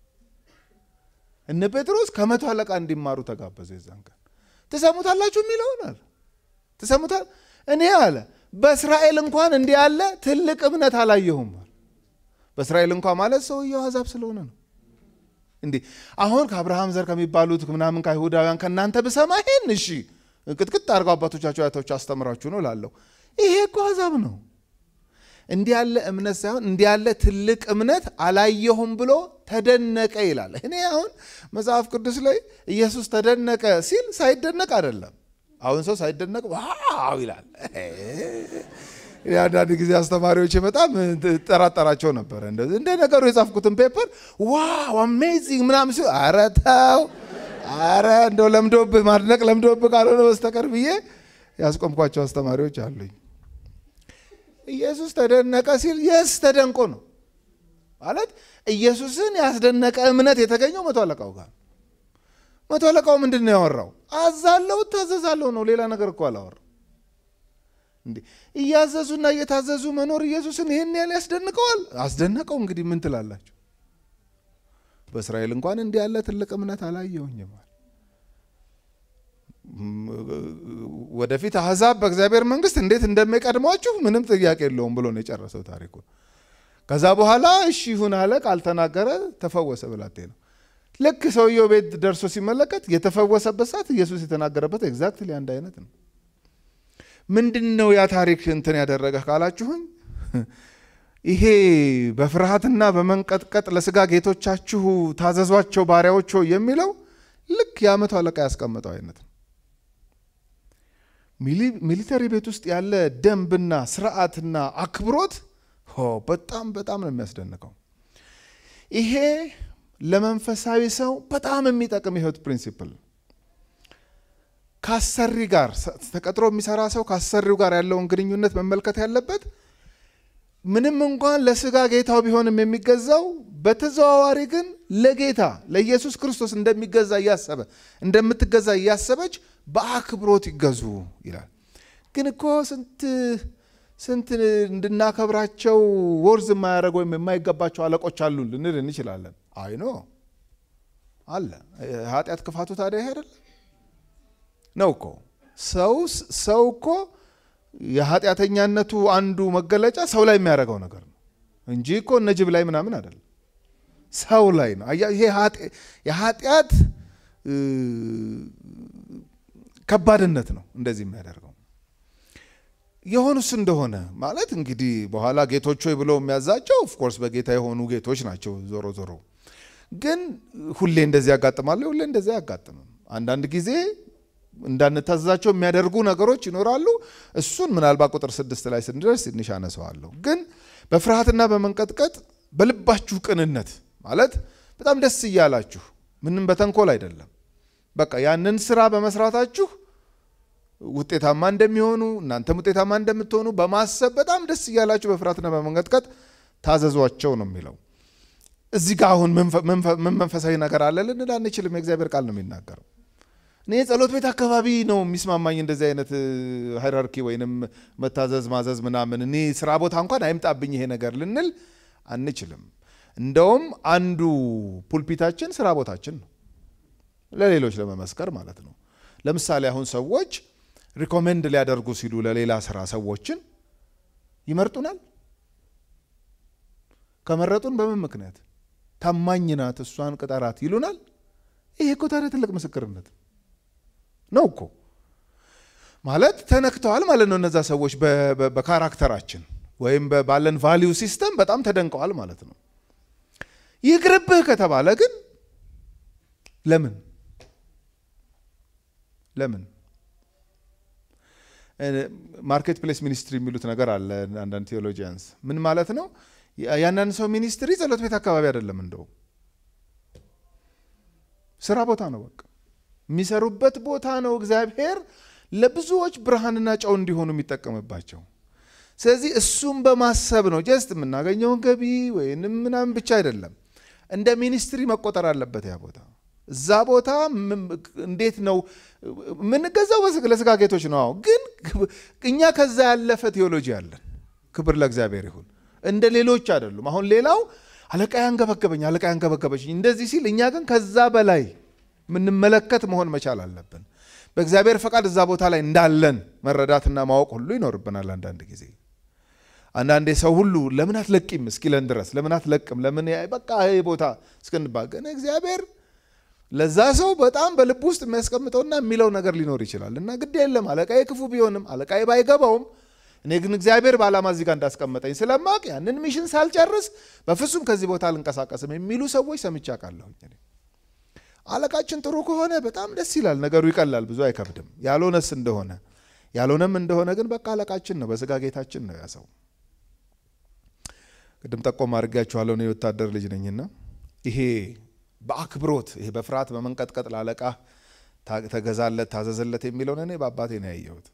እነ ጴጥሮስ ከመቶ አለቃ እንዲማሩ ተጋበዘ። የዛን ቀን ትሰሙታላችሁ የሚለውን አለ ትሰሙታል። እኔ አለ በእስራኤል እንኳን እንዲህ ያለ ትልቅ እምነት አላየሁም። በእስራኤል እንኳን ማለት ሰውየው አሕዛብ ስለሆነ ነው። እንዴ አሁን ከአብርሃም ዘር ከሚባሉት ምናምን ከአይሁዳውያን ከእናንተ ብሰማ ይሄን እሺ ቅጥቅጥ አድርገው አባቶቻቸው አያቶች አስተምራችሁ ነው ላለሁ። ይሄ እኮ አሕዛብ ነው። እንዲህ ያለ እምነት ሳይሆን እንዲህ ያለ ትልቅ እምነት አላየሁም ብሎ ተደነቀ ይላል። እኔ አሁን መጽሐፍ ቅዱስ ላይ ኢየሱስ ተደነቀ ሲል ሳይደነቅ አይደለም። አሁን ሰው ሳይደነቅ ዋው ይላል። አንዳንድ ጊዜ አስተማሪዎች በጣም ጠራጠራቸው ነበረ። እንደ ነገሩ የጻፍኩትን ፔፐር ዋው አሜዚንግ ምናምን ሲሉ ኧረ ተው ኧረ እንደው ለምዶብህ ማድነቅ ለምዶብህ ካልሆነ በስተቀር ብዬ ያስቆምኳቸው አስተማሪዎች አሉኝ። ኢየሱስ ተደነቀ ሲል የስ ተደንቆ ነው ማለት ኢየሱስን ያስደነቀ እምነት የተገኘው መቶ አለቃው ጋር። መቶ አለቃው ምንድን ነው ያወራው? አዛለው እታዘዛለሁ ነው። ሌላ ነገር እኮ አላወራ። እንዴ እያዘዙና እየታዘዙ መኖር ኢየሱስን ይህን ያህል ያስደንቀዋል? አስደነቀው። እንግዲህ ምን ትላላችሁ? በእስራኤል እንኳን እንዲህ ያለ ትልቅ እምነት አላየሁኝም። ወደፊት አሕዛብ በእግዚአብሔር መንግሥት እንዴት እንደሚቀድሟችሁ ምንም ጥያቄ የለውም ብሎ ነው የጨረሰው ታሪኩን። ከዛ በኋላ እሺ ይሁን አለ፣ ቃል ተናገረ፣ ተፈወሰ ብላቴናው። ልክ ሰውየው ቤት ደርሶ ሲመለከት የተፈወሰበት ሰዓት ኢየሱስ የተናገረበት ኤግዛክትሊ አንድ አይነት ነው። ምንድን ነው ያ ታሪክ እንትን ያደረገ ካላችሁኝ፣ ይሄ በፍርሃትና በመንቀጥቀጥ ለስጋ ጌቶቻችሁ ታዘዟቸው ባሪያዎች ሆይ የሚለው ልክ የዓመቱ አለቃ ያስቀመጠው አይነት ነው። ሚሊተሪ ቤት ውስጥ ያለ ደንብና ስርዓትና አክብሮት በጣም በጣም ነው የሚያስደንቀው። ይሄ ለመንፈሳዊ ሰው በጣም የሚጠቅም የህይወት ፕሪንሲፕል ከአሰሪ ጋር ተቀጥሮ የሚሰራ ሰው ከአሰሪው ጋር ያለውን ግንኙነት መመልከት ያለበት ምንም እንኳን ለስጋ ጌታው ቢሆንም የሚገዛው በተዘዋዋሪ ግን ለጌታ ለኢየሱስ ክርስቶስ እንደሚገዛ እያሰበ እንደምትገዛ እያሰበች በአክብሮት ይገዙ ይላል። ግን እኮ ስንት ስንት እንድናከብራቸው ወርዝ የማያደርግ ወይም የማይገባቸው አለቆች አሉ ልንል እንችላለን። አይኖ አለ። ኃጢአት ክፋቱ ታዲያ ይሄ አይደለም ነው እኮ ሰው ሰው እኮ የኃጢአተኛነቱ አንዱ መገለጫ ሰው ላይ የሚያደርገው ነገር ነው እንጂ እኮ እነ ጅብ ላይ ምናምን አይደለም። ሰው ላይ ነው። ይሄ የኃጢአት ከባድነት ነው እንደዚህ የሚያደርገው። የሆኑስ እንደሆነ ማለት እንግዲህ በኋላ ጌቶች ሆይ ብሎ የሚያዛቸው ኦፍኮርስ በጌታ የሆኑ ጌቶች ናቸው። ዞሮ ዞሮ ግን ሁሌ እንደዚህ ያጋጥማሉ፣ ሁሌ እንደዚህ አያጋጥምም። አንዳንድ ጊዜ እንዳንታዘዛቸው የሚያደርጉ ነገሮች ይኖራሉ። እሱን ምናልባት ቁጥር ስድስት ላይ ስንደርስ ትንሽ አነሰዋለሁ። ግን በፍርሃትና በመንቀጥቀጥ በልባችሁ ቅንነት ማለት በጣም ደስ እያላችሁ ምንም በተንኮል አይደለም። በቃ ያንን ስራ በመስራታችሁ ውጤታማ እንደሚሆኑ እናንተም ውጤታማ እንደምትሆኑ በማሰብ በጣም ደስ እያላችሁ በፍርሃትና በመንቀጥቀጥ ታዘዟቸው ነው የሚለው። እዚህ ጋር አሁን ምን መንፈሳዊ ነገር አለ ልንል አንችልም። የእግዚአብሔር ቃል ነው የሚናገረው። እኔ ጸሎት ቤት አካባቢ ነው የሚስማማኝ እንደዚህ አይነት ሃይራርኪ ወይንም መታዘዝ ማዘዝ ምናምን። እኔ ስራ ቦታ እንኳን አይምጣብኝ ይሄ ነገር ልንል አንችልም። እንደውም አንዱ ፑልፒታችን ስራ ቦታችን ነው፣ ለሌሎች ለመመስከር ማለት ነው። ለምሳሌ አሁን ሰዎች ሪኮሜንድ ሊያደርጉ ሲሉ ለሌላ ስራ ሰዎችን ይመርጡናል። ከመረጡን በምን ምክንያት? ታማኝ ናት እሷን ቅጠራት ይሉናል። ይሄ እኮ ታዲያ ትልቅ ምስክርነት ነው እኮ ማለት ተነክተዋል ማለት ነው። እነዛ ሰዎች በካራክተራችን ወይም ባለን ቫሊዩ ሲስተም በጣም ተደንቀዋል ማለት ነው። ይቅርብህ ከተባለ ግን ለምን ለምን ማርኬት ፕሌስ ሚኒስትሪ የሚሉት ነገር አለ። አንዳንድ ቴዎሎጂያንስ ምን ማለት ነው? የአንዳንድ ሰው ሚኒስትሪ ጸሎት ቤት አካባቢ አይደለም። እንደው ስራ ቦታ ነው። በቃ የሚሰሩበት ቦታ ነው። እግዚአብሔር ለብዙዎች ብርሃንና ጨው እንዲሆኑ የሚጠቀምባቸው። ስለዚህ እሱም በማሰብ ነው። ጀስት የምናገኘውን ገቢ ወይንም ምናምን ብቻ አይደለም፣ እንደ ሚኒስትሪ መቆጠር አለበት ያ ቦታ። እዛ ቦታ እንዴት ነው የምንገዛው? ለስጋ ጌቶች ነው። አዎ፣ ግን እኛ ከዛ ያለፈ ቴዎሎጂ አለን። ክብር ለእግዚአብሔር ይሁን። እንደ ሌሎች አይደሉም። አሁን ሌላው አለቃ ያንገበገበኝ፣ አለቃ ያንገበገበች እንደዚህ ሲል፣ እኛ ግን ከዛ በላይ የምንመለከት መሆን መቻል አለብን። በእግዚአብሔር ፈቃድ እዛ ቦታ ላይ እንዳለን መረዳትና ማወቅ ሁሉ ይኖርብናል። አንዳንድ ጊዜ አንዳንዴ ሰው ሁሉ ለምን አትለቂም እስኪለን ድረስ ለምን አትለቅም ለምን በቃ ይሄ ቦታ እስክንባል ግን እግዚአብሔር ለዛ ሰው በጣም በልብ ውስጥ የሚያስቀምጠውና የሚለው ነገር ሊኖር ይችላል እና ግድ የለም አለቃዬ ክፉ ቢሆንም አለቃዬ ባይገባውም እኔ ግን እግዚአብሔር በዓላማ እዚህ ጋር እንዳስቀመጠኝ ስለማቅ ያንን ሚሽን ሳልጨርስ በፍጹም ከዚህ ቦታ አልንቀሳቀስም የሚሉ ሰዎች ሰምቼ አውቃለሁኝ። አለቃችን ጥሩ ከሆነ በጣም ደስ ይላል፣ ነገሩ ይቀላል፣ ብዙ አይከብድም። ያልሆነስ እንደሆነ ያልሆነም እንደሆነ ግን በቃ አለቃችን ነው፣ በስጋ ጌታችን ነው ያ ሰው። ቅድም ጠቆም አድርጌያችኋለሁ። እኔ የወታደር ልጅ ነኝና ይሄ በአክብሮት ይሄ በፍርሃት በመንቀጥቀጥ ለአለቃ ተገዛለት ታዘዘለት የሚለውን እኔ በአባቴ ነው ያየሁት።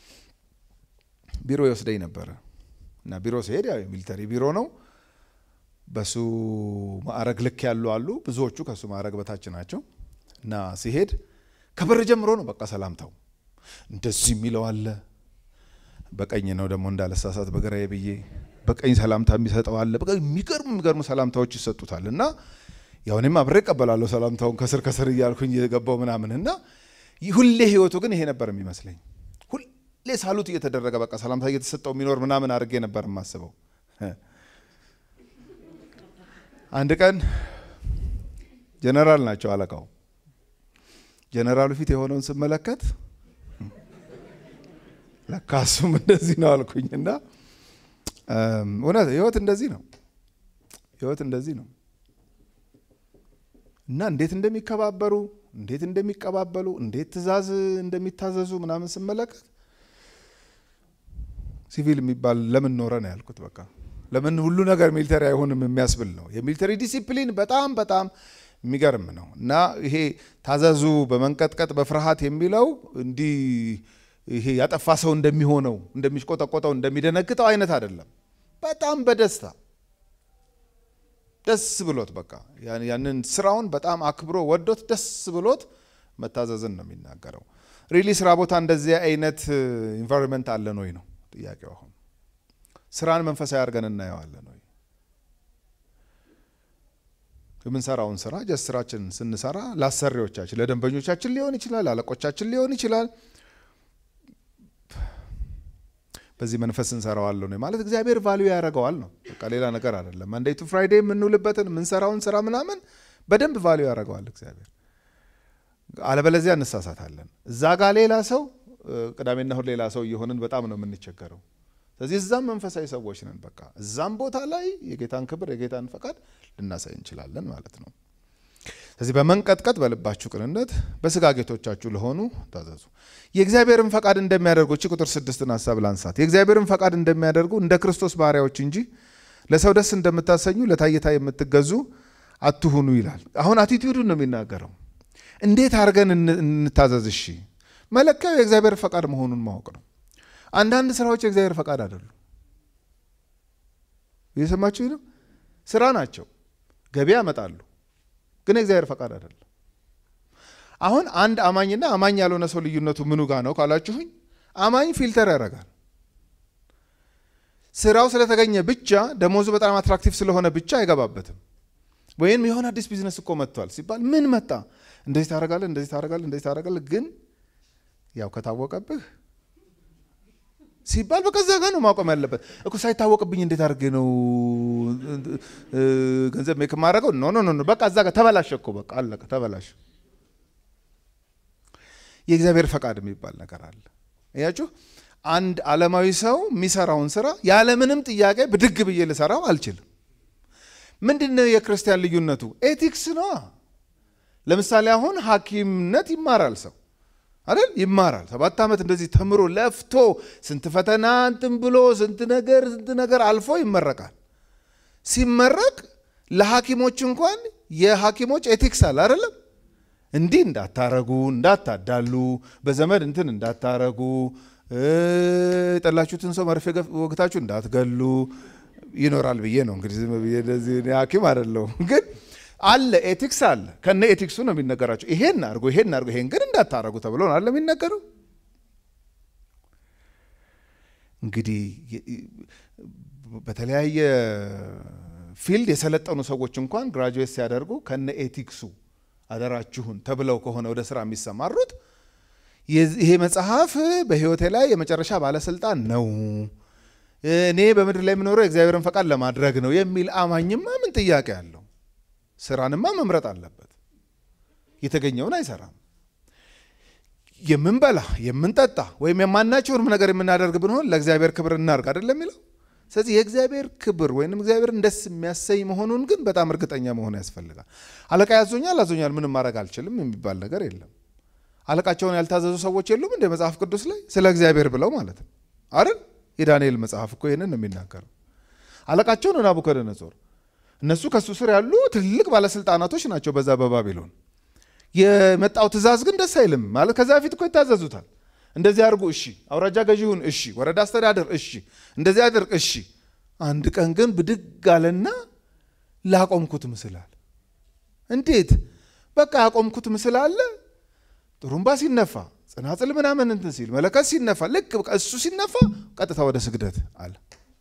ቢሮ ይወስደኝ ነበረ እና ቢሮ ሲሄድ ያው የሚሊተሪ ቢሮ ነው። በሱ ማዕረግ ልክ ያሉ አሉ፣ ብዙዎቹ ከሱ ማዕረግ በታች ናቸው። እና ሲሄድ ከበር ጀምሮ ነው በቃ ሰላምታው እንደዚህ የሚለው አለ። በቀኝ ነው ደግሞ እንዳለሳሳት በግራዬ ብዬ በቀኝ ሰላምታ የሚሰጠው አለ። በቃ የሚገርሙ የሚገርሙ ሰላምታዎች ይሰጡታል እና ያው እኔም አብሬ እቀበላለሁ ሰላምታውን ከስር ከስር እያልኩኝ የገባው ምናምን እና ሁሌ ህይወቱ ግን ይሄ ነበር የሚመስለኝ። ሁሌ ሳሉት እየተደረገ በቃ ሰላምታ እየተሰጠው የሚኖር ምናምን አድርጌ ነበር የማስበው። አንድ ቀን ጀነራል ናቸው አለቃው። ጀነራሉ ፊት የሆነውን ስመለከት ለካ እሱም እንደዚህ ነው አልኩኝ እና እውነት ህይወት እንደዚህ ነው። ህይወት እንደዚህ ነው እና እንዴት እንደሚከባበሩ እንዴት እንደሚቀባበሉ እንዴት ትዕዛዝ እንደሚታዘዙ ምናምን ስመለከት ሲቪል የሚባል ለምን ኖረ ነው ያልኩት። በቃ ለምን ሁሉ ነገር ሚሊተሪ አይሆንም የሚያስብል ነው። የሚሊተሪ ዲሲፕሊን በጣም በጣም የሚገርም ነው እና ይሄ ታዘዙ በመንቀጥቀጥ በፍርሃት የሚለው እንዲህ ይሄ ያጠፋ ሰው እንደሚሆነው እንደሚሽቆጠቆጠው እንደሚደነግጠው አይነት አይደለም። በጣም በደስታ ደስ ብሎት በቃ ያንን ስራውን በጣም አክብሮ ወዶት ደስ ብሎት መታዘዝን ነው የሚናገረው። ሪሊ ስራ ቦታ እንደዚህ አይነት ኢንቫይሮንመንት አለን ወይ ነው ጥያቄው። አሁን ስራን መንፈሳዊ አድርገን እናየዋለን ወይ? የምንሰራውን ስራ ጀስ ስራችን ስንሰራ ለአሰሪዎቻችን ለደንበኞቻችን ሊሆን ይችላል፣ አለቆቻችን ሊሆን ይችላል በዚህ መንፈስ እንሰራዋለሁ ነው ማለት እግዚአብሔር ቫልዩ ያደርገዋል ነው። በቃ ሌላ ነገር አይደለም። መንዴይ ቱ ፍራይዴ የምንውልበትን የምንሰራውን ስራ ምናምን በደንብ ቫልዩ ያደርገዋል እግዚአብሔር። አለበለዚያ እንሳሳታለን። እዛ ጋር ሌላ ሰው፣ ቅዳሜና እሁድ ሌላ ሰው እየሆንን በጣም ነው የምንቸገረው። ስለዚህ እዛም መንፈሳዊ ሰዎች ነን። በቃ እዛም ቦታ ላይ የጌታን ክብር የጌታን ፈቃድ ልናሳይ እንችላለን ማለት ነው። ስለዚህ በመንቀጥቀጥ በልባችሁ ቅንነት በስጋ ጌቶቻችሁ ለሆኑ ታዘዙ። የእግዚአብሔርን ፈቃድ እንደሚያደርጉ እቺ ቁጥር ስድስትን ሀሳብ ላንሳት። የእግዚአብሔርን ፈቃድ እንደሚያደርጉ እንደ ክርስቶስ ባሪያዎች እንጂ ለሰው ደስ እንደምታሰኙ ለታይታ የምትገዙ አትሁኑ ይላል። አሁን አቲቲዩዱን ነው የሚናገረው። እንዴት አድርገን እንታዘዝ? እሺ መለኪያው የእግዚአብሔር ፈቃድ መሆኑን ማወቅ ነው። አንዳንድ ስራዎች የእግዚአብሔር ፈቃድ አይደሉም። እየሰማችሁ ነው። ስራ ናቸው፣ ገቢ ያመጣሉ ግን የእግዚአብሔር ፈቃድ አይደለም። አሁን አንድ አማኝና አማኝ ያልሆነ ሰው ልዩነቱ ምኑ ጋር ነው ካላችሁኝ፣ አማኝ ፊልተር ያደርጋል። ስራው ስለተገኘ ብቻ ደሞዙ በጣም አትራክቲቭ ስለሆነ ብቻ አይገባበትም። ወይም የሆነ አዲስ ቢዝነስ እኮ መጥቷል ሲባል ምን መጣ፣ እንደዚህ ታደርጋለህ፣ እንደዚህ ታደርጋለህ፣ እንደዚህ ታደርጋለህ፣ ግን ያው ከታወቀብህ ሲባል በቃ እዛ ጋር ነው ማቆም ያለበት እኮ። ሳይታወቅብኝ እንዴት አድርጌ ነው ገንዘብ ሜክ የማደርገው? ኖ ኖ ኖ፣ በቃ እዛ ጋር ተበላሸ እኮ በቃ አለቀ፣ ተበላሸ። የእግዚአብሔር ፈቃድ የሚባል ነገር አለ። እያችሁ አንድ ዓለማዊ ሰው የሚሰራውን ስራ ያለምንም ጥያቄ ብድግ ብዬ ልሰራው አልችልም። ምንድን ነው የክርስቲያን ልዩነቱ? ኤቲክስ ነዋ። ለምሳሌ አሁን ሐኪምነት ይማራል ሰው አይደል ይማራል። ሰባት ዓመት እንደዚህ ተምሮ ለፍቶ ስንት ፈተና እንትን ብሎ ስንት ነገር ስንት ነገር አልፎ ይመረቃል። ሲመረቅ ለሐኪሞች እንኳን የሐኪሞች ኤቲክስ አለ አይደለም። እንዲህ እንዳታረጉ፣ እንዳታዳሉ፣ በዘመድ እንትን እንዳታረጉ፣ የጠላችሁትን ሰው መርፌ ወግታችሁ እንዳትገሉ ይኖራል ብዬ ነው እንግዲህ ዝም ብዬ እንደዚህ እኔ ሐኪም አይደለሁም ግን አለ ኤቲክስ አለ። ከነ ኤቲክሱ ነው የሚነገራቸው። ይሄን አድርጎ ይሄን አድርጎ ይሄን ግን እንዳታረጉ ተብሎ ነው አለ የሚነገረው። እንግዲህ በተለያየ ፊልድ የሰለጠኑ ሰዎች እንኳን ግራጁዌት ሲያደርጉ ከነ ኤቲክሱ አደራችሁን ተብለው ከሆነ ወደ ስራ የሚሰማሩት ይሄ መጽሐፍ በሕይወቴ ላይ የመጨረሻ ባለስልጣን ነው፣ እኔ በምድር ላይ የምኖረው የእግዚአብሔርን ፈቃድ ለማድረግ ነው የሚል አማኝማ ምን ጥያቄ አለው? ስራንማ መምረጥ አለበት። የተገኘውን አይሰራም። የምንበላ የምንጠጣ ወይም የማናቸውንም ነገር የምናደርግ ብንሆን ለእግዚአብሔር ክብር እናርግ አይደለም የሚለው። ስለዚህ የእግዚአብሔር ክብር ወይም እግዚአብሔርን ደስ የሚያሰኝ መሆኑን ግን በጣም እርግጠኛ መሆን ያስፈልጋል። አለቃ ያዞኛል አዞኛል ምንም ማድረግ አልችልም የሚባል ነገር የለም። አለቃቸውን ያልታዘዙ ሰዎች የሉም እንደ መጽሐፍ ቅዱስ ላይ ስለ እግዚአብሔር ብለው ማለት ነው አይደል? የዳንኤል መጽሐፍ እኮ ይህንን ነው የሚናገረው። አለቃቸውን ናቡከደነጾር እነሱ ከእሱ ስር ያሉ ትልቅ ባለስልጣናቶች ናቸው በዛ በባቢሎን። የመጣው ትእዛዝ ግን ደስ አይልም ማለት ከዛ በፊት እኮ ይታዘዙታል። እንደዚህ አድርጉ፣ እሺ። አውራጃ ገዢ ሁን፣ እሺ። ወረዳ አስተዳደር፣ እሺ። እንደዚህ አድርግ፣ እሺ። አንድ ቀን ግን ብድግ አለና ላቆምኩት ምስል አለ። እንዴት? በቃ ያቆምኩት ምስል አለ። ጥሩምባ ሲነፋ፣ ጽናጽል ምናምን እንትን ሲል፣ መለከት ሲነፋ፣ ልክ በቃ እሱ ሲነፋ ቀጥታ ወደ ስግደት አለ።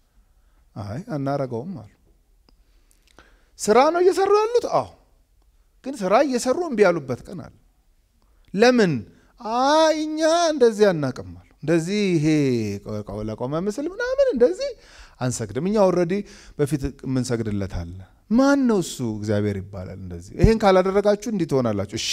አይ አናረገውም አሉ። ስራ ነው እየሰሩ ያሉት። አዎ ግን ስራ እየሰሩ እምቢ ያሉበት ቀን አለ። ለምን? አይ እኛ እንደዚህ አናቅማሉ። እንደዚህ ይሄ ለቆመ ምስል ምናምን እንደዚህ አንሰግድም። እኛ ኦልሬዲ በፊት የምንሰግድለት አለ። ማን ነው እሱ? እግዚአብሔር ይባላል። እንደዚህ ይሄን ካላደረጋችሁ እንዲህ ትሆናላችሁ። እሺ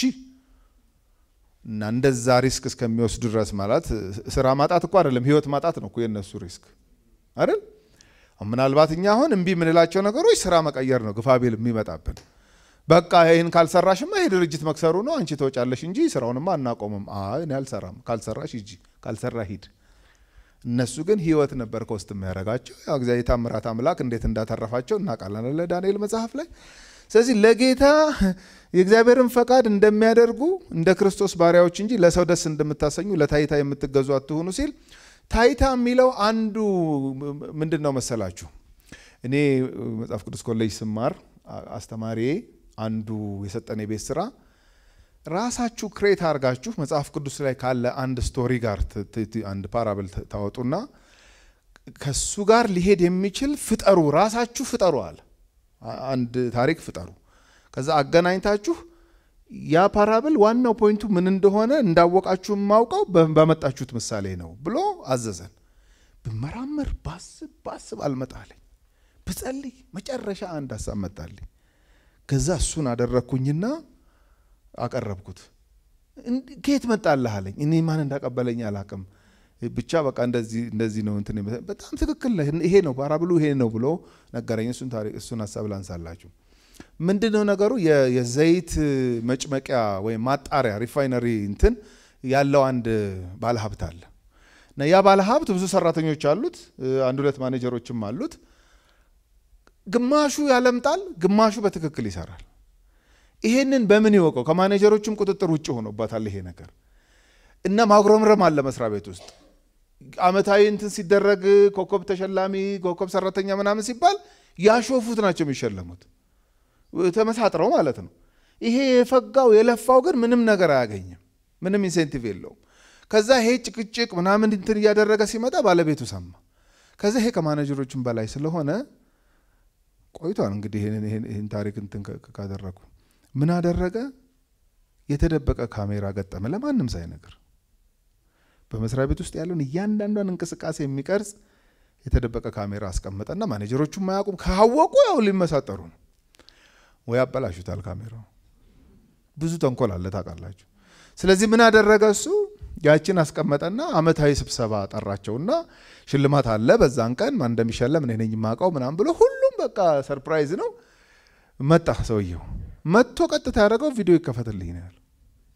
እና እንደዛ ሪስክ እስከሚወስዱ ድረስ ማለት ስራ ማጣት እኮ አይደለም፣ ህይወት ማጣት ነው እኮ የእነሱ ሪስክ አይደል? ምናልባት እኛ አሁን እምቢ የምንላቸው ነገሮች ስራ መቀየር ነው ግፋቤል የሚመጣብን። በቃ ይህን ካልሰራሽማ ይሄ ድርጅት መክሰሩ ነው፣ አንቺ ተወጫለሽ እንጂ ስራውንማ አናቆምም። አይ እኔ አልሰራም፣ ካልሰራሽ ሂጂ፣ ካልሰራ ሂድ። እነሱ ግን ህይወት ነበር ከውስጥ የሚያደርጋቸው። ያው እግዚአብሔር የታምራት አምላክ እንዴት እንዳተረፋቸው እናውቃለን ለዳንኤል መጽሐፍ ላይ። ስለዚህ ለጌታ የእግዚአብሔርን ፈቃድ እንደሚያደርጉ እንደ ክርስቶስ ባሪያዎች እንጂ ለሰው ደስ እንደምታሰኙ ለታይታ የምትገዙ አትሁኑ ሲል ታይታ የሚለው አንዱ ምንድን ነው መሰላችሁ? እኔ መጽሐፍ ቅዱስ ኮሌጅ ስማር አስተማሪ አንዱ የሰጠን የቤት ስራ ራሳችሁ ክሬት አድርጋችሁ መጽሐፍ ቅዱስ ላይ ካለ አንድ ስቶሪ ጋር አንድ ፓራብል ታወጡና ከሱ ጋር ሊሄድ የሚችል ፍጠሩ፣ ራሳችሁ ፍጠሩ አለ። አንድ ታሪክ ፍጠሩ። ከዛ አገናኝታችሁ ያ ፓራብል ዋናው ፖይንቱ ምን እንደሆነ እንዳወቃችሁ የማውቀው ባመጣችሁት ምሳሌ ነው ብሎ አዘዘን። ብመራመር ባስብ ባስብ አልመጣለኝ፣ ብጸልይ መጨረሻ አንድ ሀሳብ መጣልኝ። ከዛ እሱን አደረግኩኝና አቀረብኩት። ከየት መጣልህ አለኝ። እኔ ማን እንዳቀበለኝ አላቅም። ብቻ በቃ እንደዚህ እንደዚህ ነው እንትን በጣም ትክክል ይሄ ነው ፓራብሉ ይሄ ነው ብሎ ነገረኝ። እሱን ታሪክ እሱን ሀሳብ ላንሳላችሁ። ምንድን ነው ነገሩ? የዘይት መጭመቂያ ወይም ማጣሪያ ሪፋይነሪ እንትን ያለው አንድ ባለሀብት አለ እና ያ ባለሀብት ብዙ ሰራተኞች አሉት፣ አንድ ሁለት ማኔጀሮችም አሉት። ግማሹ ያለምጣል፣ ግማሹ በትክክል ይሰራል። ይሄንን በምን ይወቀው? ከማኔጀሮችም ቁጥጥር ውጭ ሆኖበታል ይሄ ነገር እና ማጉረምረም አለ መስሪያ ቤት ውስጥ አመታዊ እንትን ሲደረግ ኮከብ ተሸላሚ ኮከብ ሰራተኛ ምናምን ሲባል ያሾፉት ናቸው የሚሸለሙት ተመሳጥረው ማለት ነው። ይሄ የፈጋው የለፋው ግን ምንም ነገር አያገኝም፣ ምንም ኢንሴንቲቭ የለውም። ከዛ ይሄ ጭቅጭቅ ምናምን እንትን እያደረገ ሲመጣ ባለቤቱ ሰማ። ከዛ ይሄ ከማኔጀሮችም በላይ ስለሆነ ቆይቷል እንግዲህ ይህን ታሪክ እንትን ካደረጉ ምን አደረገ? የተደበቀ ካሜራ ገጠመ፣ ለማንም ሳይነግር በመስሪያ ቤት ውስጥ ያለውን እያንዳንዷን እንቅስቃሴ የሚቀርጽ የተደበቀ ካሜራ አስቀመጠና ማኔጀሮቹም ማያውቁም። ካወቁ ያው ሊመሳጠሩ ነው ወይ ያበላሹታል። ካሜራው ብዙ ተንኮል አለ ታውቃላችሁ። ስለዚህ ምን አደረገ እሱ ያችን አስቀመጠና አመታዊ ስብሰባ ጠራቸውና ሽልማት አለ በዛን ቀን ማን እንደሚሸለም እኔ ነኝ የማውቀው ምናምን ብሎ ሁሉም በቃ ሰርፕራይዝ ነው። መጣ ሰውየው መጥቶ ቀጥታ ያደረገው ቪዲዮ ይከፈትልኝ ነው ያለው።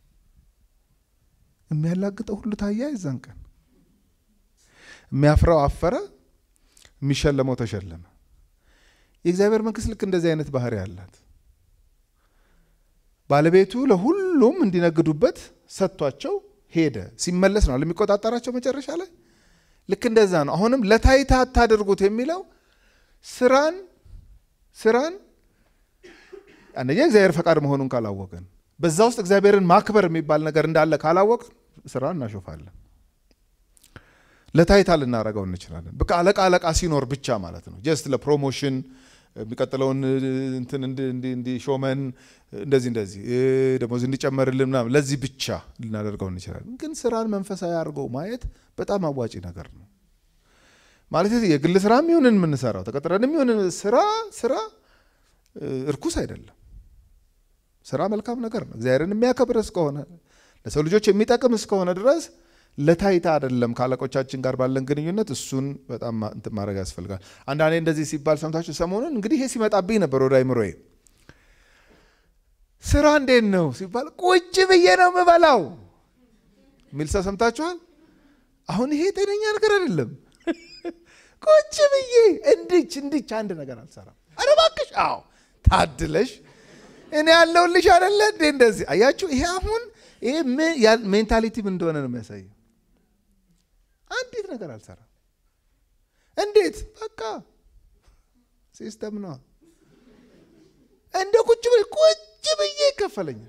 የሚያላግጠው ሁሉ ታያ የዛን ቀን የሚያፍረው አፈረ፣ የሚሸለመው ተሸለመ። የእግዚአብሔር መንግስት ልክ እንደዚህ አይነት ባህሪ አላት። ባለቤቱ ለሁሉም እንዲነግዱበት ሰጥቷቸው ሄደ። ሲመለስ ነው ለሚቆጣጠራቸው መጨረሻ ላይ ልክ እንደዛ ነው። አሁንም ለታይታ አታድርጉት የሚለው ስራን ስራን አንደኛ እግዚአብሔር ፈቃድ መሆኑን ካላወቅን በዛ ውስጥ እግዚአብሔርን ማክበር የሚባል ነገር እንዳለ ካላወቅን ስራ እናሾፋለን። ለታይታ ልናደርገው እንችላለን። በቃ አለቃ አለቃ ሲኖር ብቻ ማለት ነው። ጀስት ለፕሮሞሽን የሚቀጥለውን እንትን እንዲሾመን እንደዚህ እንደዚህ ደሞዝ እንዲጨመርልን ምናምን ለዚህ ብቻ ልናደርገው እንችላለን። ግን ስራን መንፈሳዊ አድርገው ማየት በጣም አዋጪ ነገር ነው። ማለት የግል ስራ የሚሆንን የምንሰራው ተቀጥረን የሚሆን ስራ ስራ እርኩስ አይደለም። ስራ መልካም ነገር ነው። እግዚአብሔርን የሚያከብር እስከሆነ ለሰው ልጆች የሚጠቅም እስከሆነ ድረስ ለታይታ አይደለም። ከአለቆቻችን ጋር ባለን ግንኙነት እሱን በጣም እንትን ማድረግ ያስፈልጋል። አንዳንዴ እንደዚህ ሲባል ሰምታችሁ ሰሞኑን እንግዲህ ይሄ ሲመጣብኝ ነበር ወደ አይምሮዬ። ስራ እንዴት ነው ሲባል ቁጭ ብዬ ነው የምበላው የሚል ሰው ሰምታችኋል። አሁን ይሄ ጤነኛ ነገር አይደለም። ቁጭ ብዬ እንድች እንድች አንድ ነገር አልሰራም። ኧረ እባክሽ አዎ ታድለሽ እኔ ያለሁልሽ አይደለ እንዴ እንደዚህ አያችሁ። ይሄ አሁን ይሄ ሜንታሊቲ ምን እንደሆነ ነው የሚያሳየው። አንዲት ነገር አልሰራም። እንዴት በቃ ሲስተም ነው። እንደ ቁጭ ብዬ ቁጭ ብዬ ይከፈለኛል።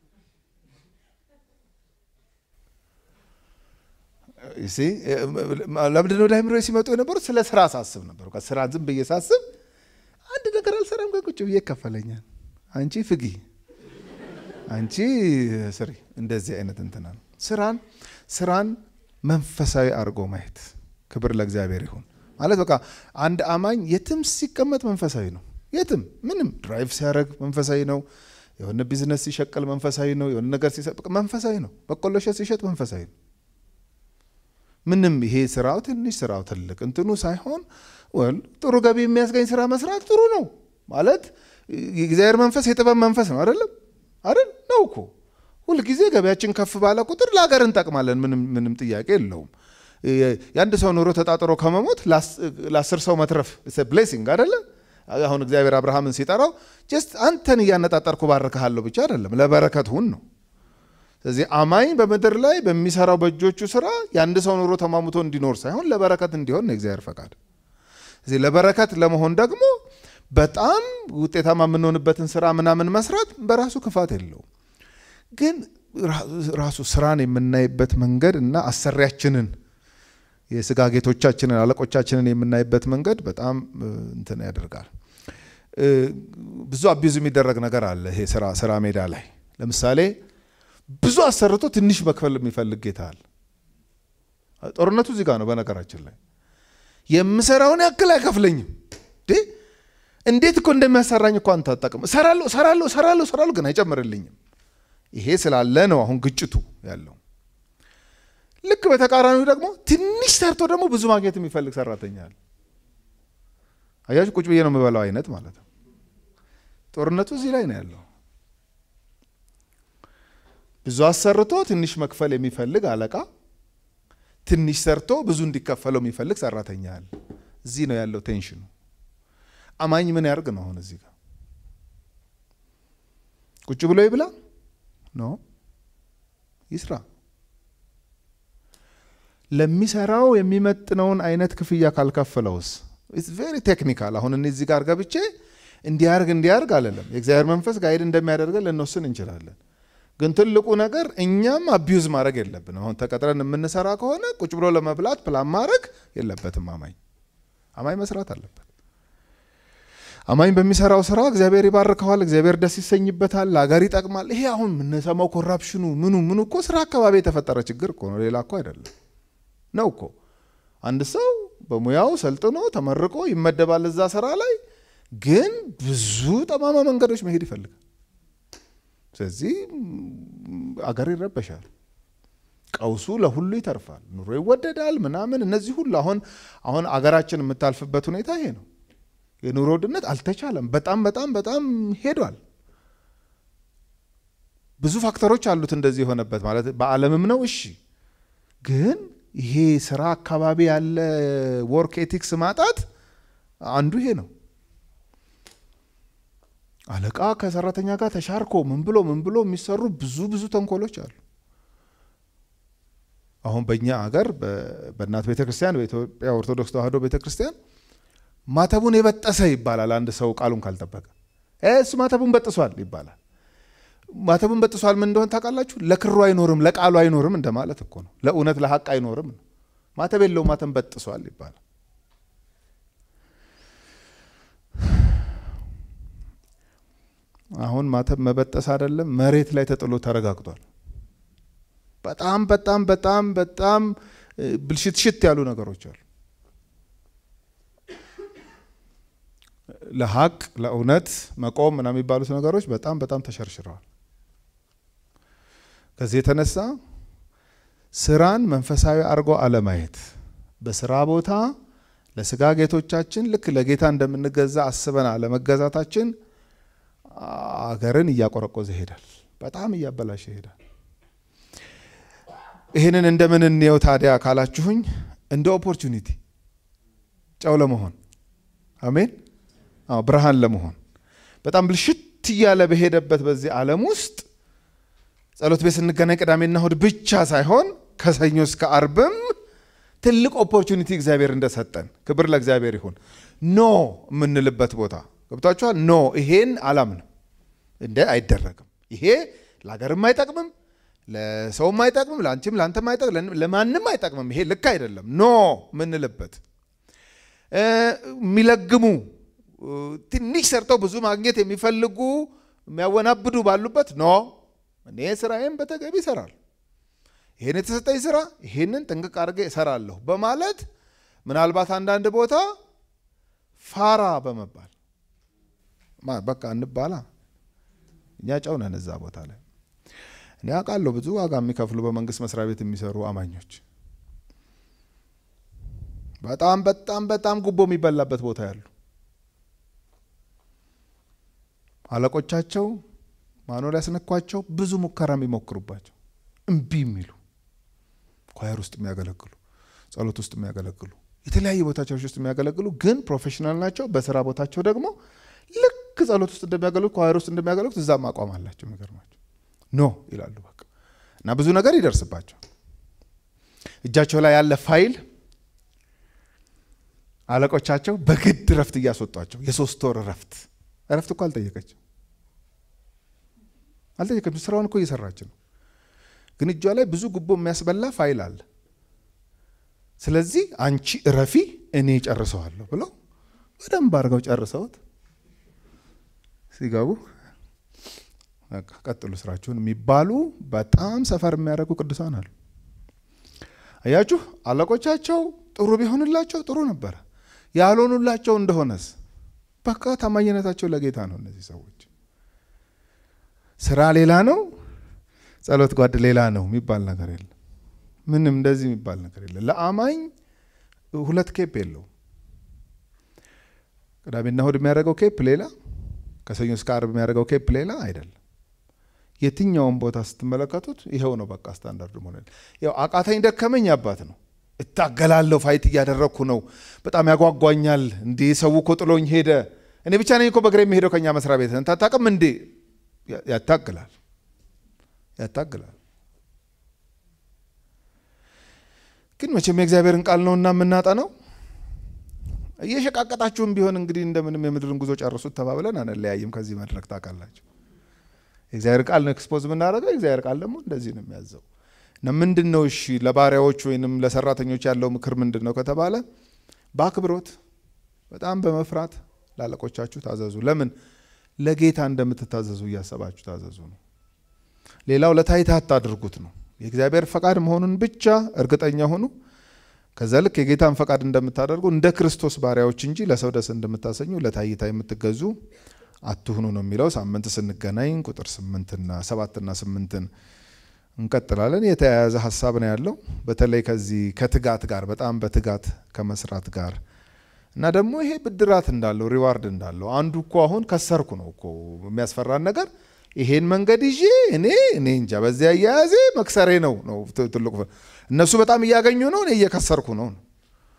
ለምንድን ነው ወደ አይምሮ ሲመጡ የነበሩት? ስለ ስራ ሳስብ ነበር። ስራ ዝም ብዬ ሳስብ አንድ ነገር አልሰራም፣ ቁጭ ብዬ ይከፈለኛል። አንቺ ፍጊ፣ አንቺ ስሪ። እንደዚህ አይነት እንትና ነው ስራን ስራን መንፈሳዊ አድርጎ ማየት። ክብር ለእግዚአብሔር ይሁን። ማለት በቃ አንድ አማኝ የትም ሲቀመጥ መንፈሳዊ ነው። የትም ምንም ድራይቭ ሲያደርግ መንፈሳዊ ነው። የሆነ ቢዝነስ ሲሸቅል መንፈሳዊ ነው። የሆነ ነገር ሲሰጥ መንፈሳዊ ነው። በቆሎ እሸት ሲሸጥ መንፈሳዊ ነው። ምንም ይሄ ስራው ትንሽ ስራው ትልቅ እንትኑ ሳይሆን ወል ጥሩ ገቢ የሚያስገኝ ስራ መስራት ጥሩ ነው ማለት የእግዚአብሔር መንፈስ የጥበብ መንፈስ ነው አይደለም አይደል ነው እኮ ሁልጊዜ ገበያችን ከፍ ባለ ቁጥር ለሀገር እንጠቅማለን ምንም ጥያቄ የለውም የአንድ ሰው ኑሮ ተጣጥሮ ከመሞት ለአስር ሰው መትረፍ ብሌሲንግ አይደለ አሁን እግዚአብሔር አብርሃምን ሲጠራው ጀስት አንተን እያነጣጠርኩ ባርክሃለሁ ብቻ አይደለም ለበረከት ሁን ነው ስለዚህ አማኝ በምድር ላይ በሚሰራው በእጆቹ ስራ የአንድ ሰው ኑሮ ተማሙቶ እንዲኖር ሳይሆን ለበረከት እንዲሆን ነው የእግዚአብሔር ፈቃድ እዚህ ለበረከት ለመሆን ደግሞ በጣም ውጤታማ የምንሆንበትን ስራ ምናምን መስራት በራሱ ክፋት የለውም ግን ራሱ ስራን የምናይበት መንገድ እና አሰሪያችንን የስጋ ጌቶቻችንን አለቆቻችንን የምናይበት መንገድ በጣም እንትን ያደርጋል ብዙ አቢዙ የሚደረግ ነገር አለ ይሄ ስራ ስራ ሜዳ ላይ ለምሳሌ ብዙ አሰርቶ ትንሽ መክፈል የሚፈልግ ጌታ አለ ጦርነቱ እዚህ ጋር ነው በነገራችን ላይ የምሰራውን ያክል አይከፍለኝም እንዴት እኮ እንደሚያሰራኝ እኮ አንተ አታውቅም እሰራለሁ እሰራለሁ እሰራለሁ እሰራለሁ ግን አይጨምርልኝም ይሄ ስላለ ነው አሁን ግጭቱ ያለው ልክ በተቃራኒው ደግሞ ትንሽ ሰርቶ ደግሞ ብዙ ማግኘት የሚፈልግ ሰራተኛ አለ አያችሁ ቁጭ ብዬ ነው የምበላው አይነት ማለት ነው ጦርነቱ እዚህ ላይ ነው ያለው ብዙ አሰርቶ ትንሽ መክፈል የሚፈልግ አለቃ ትንሽ ሰርቶ ብዙ እንዲከፈለው የሚፈልግ ሰራተኛ አለ እዚህ ነው ያለው ቴንሽኑ አማኝ ምን ያርግ ነው አሁን እዚህ ጋር ቁጭ ብሎ ይብላ ኖ ይስራ ለሚሰራው የሚመጥነውን አይነት ክፍያ ካልከፈለውስ ቬሪ ቴክኒካል አሁን እኔ እዚህ ጋር ገብቼ እንዲያርግ እንዲያርግ አለለም የእግዚአብሔር መንፈስ ጋይድ እንደሚያደርገን ልንወስን እንችላለን ግን ትልቁ ነገር እኛም አቢዩዝ ማድረግ የለብንም አሁን ተቀጥረን የምንሰራ ከሆነ ቁጭ ብሎ ለመብላት ፕላን ማድረግ የለበትም አማኝ አማኝ መስራት አለበት አማኝ በሚሰራው ስራ እግዚአብሔር ይባርከዋል እግዚአብሔር ደስ ይሰኝበታል ለሀገር ይጠቅማል ይሄ አሁን የምንሰማው ኮራፕሽኑ ምኑ ምኑ እኮ ስራ አካባቢ የተፈጠረ ችግር እኮ ነው ሌላ እኮ አይደለም ነው እኮ አንድ ሰው በሙያው ሰልጥኖ ተመርቆ ይመደባል እዛ ስራ ላይ ግን ብዙ ጠማማ መንገዶች መሄድ ይፈልጋል ስለዚህ አገር ይረበሻል ቀውሱ ለሁሉ ይተርፋል ኑሮ ይወደዳል ምናምን እነዚህ ሁሉ አሁን አሁን አገራችን የምታልፍበት ሁኔታ ይሄ ነው የኑሮ ውድነት አልተቻለም በጣም በጣም በጣም ሄዷል ብዙ ፋክተሮች አሉት እንደዚህ የሆነበት ማለት በአለምም ነው እሺ ግን ይሄ ስራ አካባቢ ያለ ወርክ ኤቲክስ ማጣት አንዱ ይሄ ነው አለቃ ከሰራተኛ ጋር ተሻርኮ ምን ብሎ ምን ብሎ የሚሰሩ ብዙ ብዙ ተንኮሎች አሉ። አሁን በእኛ አገር በእናት ቤተ ክርስቲያን በኢትዮጵያ ኦርቶዶክስ ተዋሕዶ ቤተ ክርስቲያን ማተቡን የበጠሰ ይባላል። አንድ ሰው ቃሉን ካልጠበቀ እሱ ማተቡን በጥሷል ይባላል። ማተቡን በጥሷል ምን እንደሆነ ታውቃላችሁ? ለክሩ አይኖርም፣ ለቃሉ አይኖርም እንደማለት እኮ ነው። ለእውነት ለሀቅ አይኖርም ነው። ማተብ የለው ማተም በጥሷል ይባላል። አሁን ማተብ መበጠስ አይደለም መሬት ላይ ተጥሎ ተረጋግጧል። በጣም በጣም በጣም በጣም ብልሽትሽት ያሉ ነገሮች አሉ። ለሀቅ ለእውነት መቆም ምናምን የሚባሉት ነገሮች በጣም በጣም ተሸርሽረዋል። ከዚህ የተነሳ ስራን መንፈሳዊ አድርጎ አለማየት፣ በስራ ቦታ ለስጋ ጌቶቻችን ልክ ለጌታ እንደምንገዛ አስበን አለመገዛታችን አገርን እያቆረቆዘ ይሄዳል። በጣም እያበላሸ ይሄዳል። ይህንን እንደምን እንየው ታዲያ ካላችሁኝ እንደ ኦፖርቹኒቲ ጨው ለመሆን አሜን፣ አዎ ብርሃን ለመሆን በጣም ብልሽት እያለ በሄደበት በዚህ ዓለም ውስጥ ጸሎት ቤት ስንገናኝ ቅዳሜና እሁድ ብቻ ሳይሆን ከሰኞ እስከ አርብም ትልቅ ኦፖርቹኒቲ እግዚአብሔር እንደሰጠን ክብር ለእግዚአብሔር ይሁን። ኖ የምንልበት ቦታ ገብቷችኋል። ኖ ይሄን አላምንም፣ እንደ አይደረግም፣ ይሄ ለሀገርም አይጠቅምም፣ ለሰውም አይጠቅምም፣ ለአንቺም ለአንተም አይጠቅም፣ ለማንም አይጠቅምም፣ ይሄ ልክ አይደለም። ኖ የምንልበት የሚለግሙ ትንሽ ሰርተው ብዙ ማግኘት የሚፈልጉ የሚያወናብዱ ባሉበት ኖ እኔ ስራዬን በተገቢ ይሰራል፣ ይህን የተሰጠኝ ስራ ይህንን ጥንቅቅ አድርጌ እሰራለሁ በማለት ምናልባት አንዳንድ ቦታ ፋራ በመባል በቃ እንባላ እኛ ጨው ነን እዛ ቦታ ላይ እኔ አውቃለሁ ብዙ ዋጋ የሚከፍሉ በመንግስት መስሪያ ቤት የሚሰሩ አማኞች በጣም በጣም በጣም ጉቦ የሚበላበት ቦታ ያሉ አለቆቻቸው ማኖ ሊያስነኳቸው ብዙ ሙከራ የሚሞክሩባቸው እምቢ የሚሉ ኳየር ውስጥ የሚያገለግሉ ጸሎት ውስጥ የሚያገለግሉ የተለያየ ቦታ ቸርች ውስጥ የሚያገለግሉ ግን ፕሮፌሽናል ናቸው። በስራ ቦታቸው ደግሞ ልክ ጸሎት ውስጥ እንደሚያገለግሉ ኳየር ውስጥ እንደሚያገለግሉት እዛም አቋም አላቸው። የሚገርማቸው ኖ ይላሉ በቃ እና ብዙ ነገር ይደርስባቸው እጃቸው ላይ ያለ ፋይል አለቆቻቸው በግድ እረፍት እያስወጧቸው የሶስት ወር እረፍት እረፍት እኮ አልጠየቀችም አልጠየቀችም። ስራውን እኮ እየሰራች ነው። ግን እጇ ላይ ብዙ ጉቦ የሚያስበላ ፋይል አለ። ስለዚህ አንቺ እረፊ፣ እኔ ጨርሰዋለሁ ብለው በደንብ አድርገው ጨርሰውት ሲገቡ ቀጥሉ ስራችሁን የሚባሉ በጣም ሰፈር የሚያደርጉ ቅዱሳን አሉ። አያችሁ፣ አለቆቻቸው ጥሩ ቢሆንላቸው ጥሩ ነበረ። ያልሆኑላቸው እንደሆነስ በቃ ታማኝነታቸው ለጌታ ነው። እነዚህ ሰዎች ስራ ሌላ ነው፣ ጸሎት ጓድ ሌላ ነው የሚባል ነገር የለም። ምንም እንደዚህ የሚባል ነገር የለም። ለአማኝ ሁለት ኬፕ የለው። ቅዳሜና እሁድ የሚያደርገው ኬፕ ሌላ፣ ከሰኞ እስከ አርብ የሚያደርገው ኬፕ ሌላ አይደለም። የትኛውን ቦታ ስትመለከቱት ይኸው ነው። በቃ ስታንዳርዱ ሆነ። ያው አቃተኝ ደከመኝ አባት ነው። እታገላለሁ፣ ፋይት እያደረግኩ ነው። በጣም ያጓጓኛል። እንዴ ሰው እኮ ጥሎኝ ሄደ። እኔ ብቻ ነኝ እኮ በእግሬ የሚሄደው ከኛ መስሪያ ቤት ታታቅም እንዴ? ያታግላል፣ ያታግላል። ግን መቼም የእግዚአብሔርን ቃል ነውና የምናጠነው እየሸቃቀጣችሁም ቢሆን እንግዲህ እንደምንም የምድርን ጉዞ ጨርሱት ተባብለን አንለያይም ከዚህ መድረክ ታውቃላችሁ። የእግዚአብሔር ቃል ነው ኤክስፖዝ የምናደርገው። የእግዚአብሔር ቃል ደግሞ እንደዚህ ነው የሚያዘው። እና ምንድን ነው እሺ ለባሪያዎች ወይንም ለሰራተኞች ያለው ምክር ምንድን ነው ከተባለ በአክብሮት በጣም በመፍራት ላለቆቻችሁ ታዘዙ። ለምን ለጌታ እንደምትታዘዙ እያሰባችሁ ታዘዙ ነው። ሌላው ለታይታ አታድርጉት ነው። የእግዚአብሔር ፈቃድ መሆኑን ብቻ እርግጠኛ ሁኑ። ከዛ ልክ የጌታን ፈቃድ እንደምታደርጉ እንደ ክርስቶስ ባሪያዎች እንጂ ለሰው ደስ እንደምታሰኙ ለታይታ የምትገዙ አትሁኑ ነው የሚለው። ሳምንት ስንገናኝ ቁጥር ስምንትና ሰባትና ስምንትን እንቀጥላለን። የተያያዘ ሀሳብ ነው ያለው። በተለይ ከዚህ ከትጋት ጋር በጣም በትጋት ከመስራት ጋር እና ደግሞ ይሄ ብድራት እንዳለው ሪዋርድ እንዳለው አንዱ እኮ አሁን ከሰርኩ ነው እኮ የሚያስፈራን ነገር ይሄን መንገድ ይዤ እኔ እኔ እንጃ በዚያ አያያዜ መክሰሬ ነው ነው ትልቁ። እነሱ በጣም እያገኙ ነው፣ እኔ እየከሰርኩ ነው።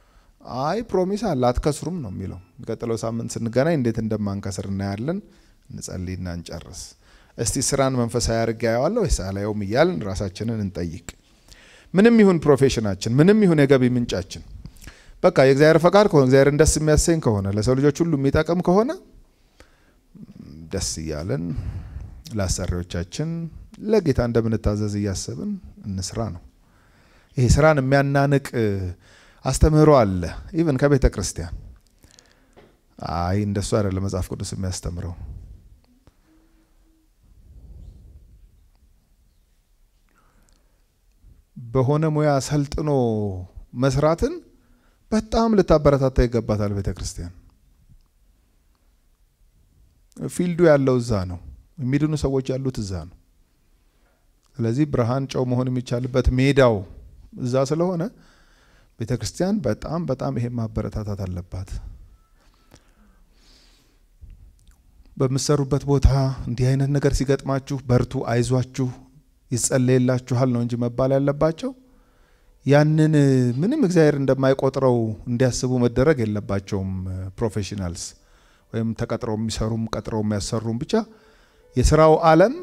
አይ ፕሮሚስ አለ አትከስሩም ነው የሚለው። የሚቀጥለው ሳምንት ስንገናኝ እንዴት እንደማንከስር እናያለን። እንጸልይና እንጨርስ። እስቲ ስራን መንፈሳዊ አድርጌ አየዋለሁ ወይስ አላየውም እያልን ራሳችንን እንጠይቅ። ምንም ይሁን ፕሮፌሽናችን፣ ምንም ይሁን የገቢ ምንጫችን፣ በቃ የእግዚአብሔር ፈቃድ ከሆነ እግዚአብሔርን ደስ የሚያሰኝ ከሆነ ለሰው ልጆች ሁሉ የሚጠቅም ከሆነ ደስ እያለን ለአሰሪዎቻችን ለጌታ እንደምንታዘዝ እያሰብን እንስራ ነው። ይሄ ስራን የሚያናንቅ አስተምህሮ አለ። ኢቨን ከቤተ ክርስቲያን አይ እንደሱ አይደለም መጽሐፍ ቅዱስ የሚያስተምረው። በሆነ ሙያ ሰልጥኖ መስራትን በጣም ልታበረታታ ይገባታል ቤተ ክርስቲያን። ፊልዱ ያለው እዛ ነው። የሚድኑ ሰዎች ያሉት እዛ ነው። ስለዚህ ብርሃን ጨው መሆን የሚቻልበት ሜዳው እዛ ስለሆነ ቤተ ክርስቲያን በጣም በጣም ይሄ ማበረታታት አለባት። በምትሰሩበት ቦታ እንዲህ አይነት ነገር ሲገጥማችሁ በርቱ፣ አይዟችሁ፣ ይጸለይላችኋል ነው እንጂ መባል ያለባቸው ያንን ምንም እግዚአብሔር እንደማይቆጥረው እንዲያስቡ መደረግ የለባቸውም። ፕሮፌሽናልስ ወይም ተቀጥረው የሚሰሩም ቀጥረው የሚያሰሩም ብቻ የስራው ዓለም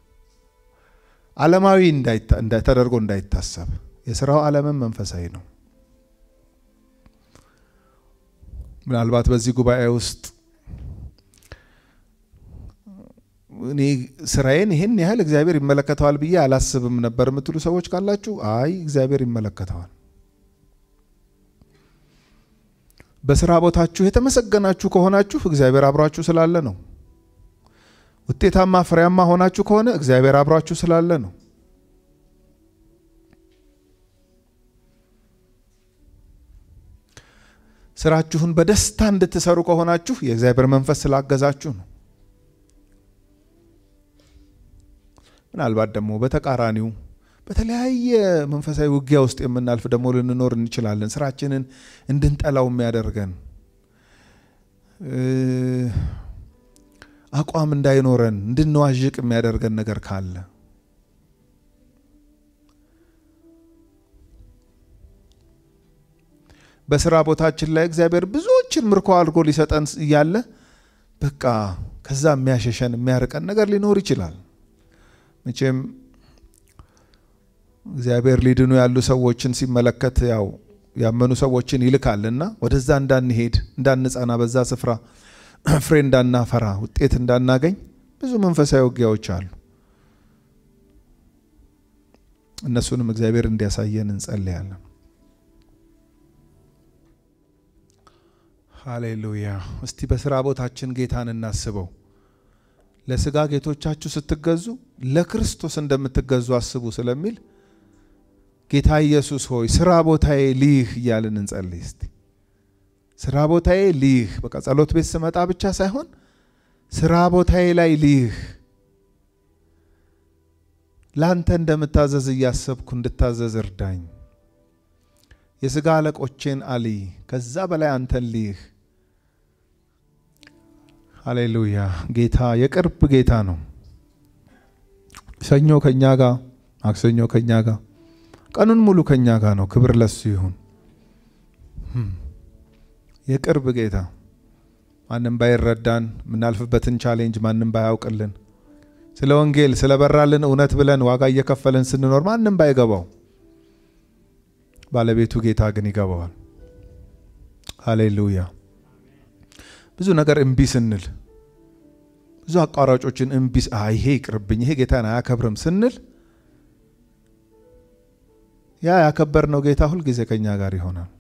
ዓለማዊ ተደርጎ እንዳይታሰብ የስራው ዓለምም መንፈሳዊ ነው። ምናልባት በዚህ ጉባኤ ውስጥ እኔ ስራዬን ይህን ያህል እግዚአብሔር ይመለከተዋል ብዬ አላስብም ነበር የምትሉ ሰዎች ካላችሁ፣ አይ እግዚአብሔር ይመለከተዋል። በስራ ቦታችሁ የተመሰገናችሁ ከሆናችሁ እግዚአብሔር አብሯችሁ ስላለ ነው። ውጤታማ ፍሬያማ ሆናችሁ ከሆነ እግዚአብሔር አብሯችሁ ስላለ ነው። ስራችሁን በደስታ እንድትሰሩ ከሆናችሁ የእግዚአብሔር መንፈስ ስላገዛችሁ ነው። ምናልባት ደግሞ በተቃራኒው በተለያየ መንፈሳዊ ውጊያ ውስጥ የምናልፍ ደግሞ ልንኖር እንችላለን። ስራችንን እንድንጠላው የሚያደርገን አቋም እንዳይኖረን እንድንዋዥቅ የሚያደርገን ነገር ካለ በስራ ቦታችን ላይ እግዚአብሔር ብዙዎችን ምርኮ አድርጎ ሊሰጠን እያለ በቃ ከዛ የሚያሸሸን የሚያርቀን ነገር ሊኖር ይችላል። መቼም እግዚአብሔር ሊድኑ ያሉ ሰዎችን ሲመለከት ያው ያመኑ ሰዎችን ይልካልና ወደዛ እንዳንሄድ እንዳንጸና፣ በዛ ስፍራ ፍሬ እንዳናፈራ፣ ውጤት እንዳናገኝ ብዙ መንፈሳዊ ውጊያዎች አሉ። እነሱንም እግዚአብሔር እንዲያሳየን እንጸልያለን። ሃሌሉያ። እስቲ በስራ ቦታችን ጌታን እናስበው። ለስጋ ጌቶቻችሁ ስትገዙ ለክርስቶስ እንደምትገዙ አስቡ ስለሚል ጌታ ኢየሱስ ሆይ ስራ ቦታዬ ልይህ እያልን እንጸልይ። እስቲ ስራ ቦታዬ ልይህ፣ በቃ ጸሎት ቤት ስመጣ ብቻ ሳይሆን ስራ ቦታዬ ላይ ልይህ፣ ለአንተ እንደምታዘዝ እያሰብኩ እንድታዘዝ እርዳኝ። የስጋ አለቆቼን አልይ፣ ከዛ በላይ አንተን ልይህ። ሃሌሉያ። ጌታ የቅርብ ጌታ ነው። ሰኞ ከኛ ጋር፣ ማክሰኞ ከኛ ጋር፣ ቀኑን ሙሉ ከኛ ጋር ነው። ክብር ለሱ ይሁን። የቅርብ ጌታ ማንም ባይረዳን የምናልፍበትን ቻሌንጅ ማንም ባያውቅልን ስለ ወንጌል ስለ በራልን እውነት ብለን ዋጋ እየከፈልን ስንኖር ማንም ባይገባው ባለቤቱ ጌታ ግን ይገባዋል። ሃሌሉያ። ብዙ ነገር እምቢ ስንል ብዙ አቋራጮችን እምቢ ይሄ ይቅርብኝ፣ ይሄ ጌታን አያከብርም ስንል ያ ያከበርነው ጌታ ሁልጊዜ ከኛ ጋር ይሆናል።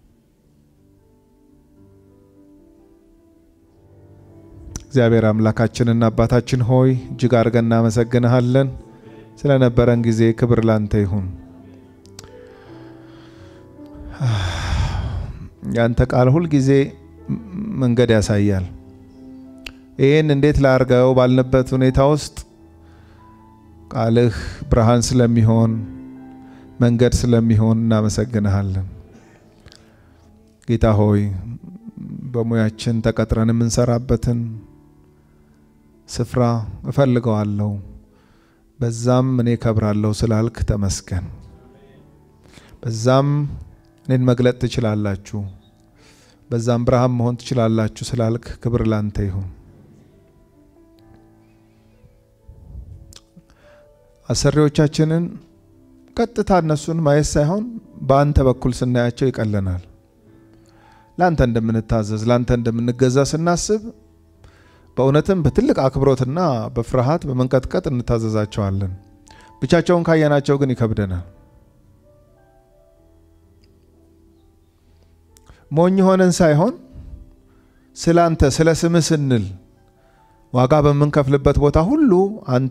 እግዚአብሔር አምላካችንና አባታችን ሆይ እጅግ አድርገን እናመሰግንሃለን። ስለነበረን ጊዜ ክብር ላንተ ይሁን። ያንተ ቃል ሁልጊዜ መንገድ ያሳያል። ይህን እንዴት ላርገው ባልንበት ሁኔታ ውስጥ ቃልህ ብርሃን ስለሚሆን መንገድ ስለሚሆን እናመሰግንሃለን። ጌታ ሆይ በሙያችን ተቀጥረን የምንሰራበትን ስፍራ እፈልገዋለሁ፣ በዛም እኔ ከብራለሁ ስላልክ ተመስገን። በዛም እኔን መግለጥ ትችላላችሁ፣ በዛም ብርሃን መሆን ትችላላችሁ ስላልክ ክብር ላንተ ይሁን። አሰሪዎቻችንን ቀጥታ እነሱን ማየት ሳይሆን በአንተ በኩል ስናያቸው ይቀለናል። ለአንተ እንደምንታዘዝ ለአንተ እንደምንገዛ ስናስብ በእውነትም በትልቅ አክብሮትና በፍርሃት በመንቀጥቀጥ እንታዘዛቸዋለን። ብቻቸውን ካየናቸው ግን ይከብደናል። ሞኝ ሆነን ሳይሆን ስለ አንተ ስለ ስምህ ስንል ዋጋ በምንከፍልበት ቦታ ሁሉ አንተ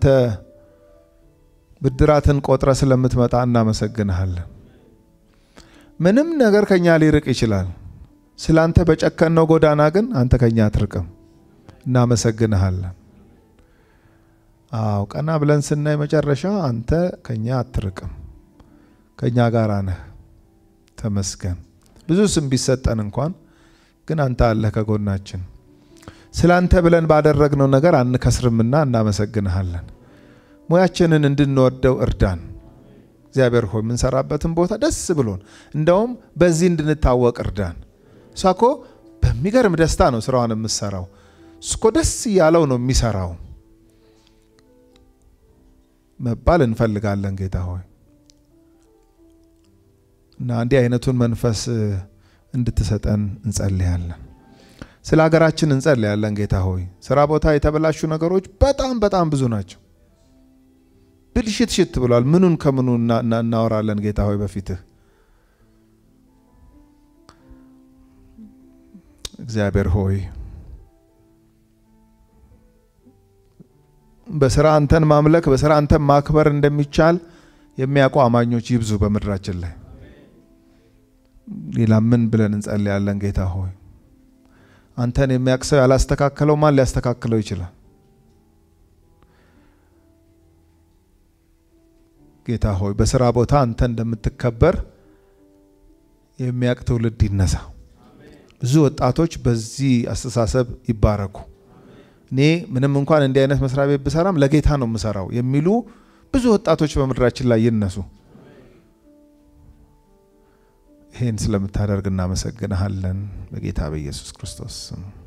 ብድራትን ቆጥረ ስለምትመጣ እናመሰግንሃለን። ምንም ነገር ከኛ ሊርቅ ይችላል። ስለ አንተ በጨከነው ጎዳና ግን አንተ ከኛ አትርቅም። እናመሰግንሃለን። አዎ ቀና ብለን ስናይ መጨረሻ አንተ ከኛ አትርቅም፣ ከኛ ጋር ነህ። ተመስገን። ብዙ ስም ቢሰጠን እንኳን ግን አንተ አለህ ከጎናችን። ስለ አንተ ብለን ባደረግነው ነገር አንከስርምና እናመሰግንሃለን። ሙያችንን እንድንወደው እርዳን። እግዚአብሔር ሆይ የምንሰራበትን ቦታ ደስ ብሎን እንደውም በዚህ እንድንታወቅ እርዳን። እሷ እኮ በሚገርም ደስታ ነው ስራዋን የምትሰራው። እሱ እኮ ደስ እያለው ነው የሚሰራው መባል እንፈልጋለን ጌታ ሆይ እና እንዲህ አይነቱን መንፈስ እንድትሰጠን እንጸልያለን። ስለ ሀገራችን እንጸልያለን ጌታ ሆይ። ስራ ቦታ የተበላሹ ነገሮች በጣም በጣም ብዙ ናቸው። ብልሽት ሽት ብሏል። ምኑን ከምኑ እናወራለን ጌታ ሆይ በፊትህ እግዚአብሔር ሆይ በስራ አንተን ማምለክ በስራ አንተን ማክበር እንደሚቻል የሚያውቁ አማኞች ይብዙ በምድራችን ላይ። ሌላ ምን ብለን እንጸልያለን ጌታ ሆይ? አንተን የሚያውቅ ሰው ያላስተካከለው ማን ሊያስተካክለው ይችላል? ጌታ ሆይ በስራ ቦታ አንተ እንደምትከበር የሚያውቅ ትውልድ ይነሳ። ብዙ ወጣቶች በዚህ አስተሳሰብ ይባረኩ። እኔ ምንም እንኳን እንዲህ አይነት መስሪያ ቤት ብሰራም ለጌታ ነው የምሰራው የሚሉ ብዙ ወጣቶች በምድራችን ላይ ይነሱ። ይህን ስለምታደርግ እናመሰግንሃለን በጌታ በኢየሱስ ክርስቶስ ስም።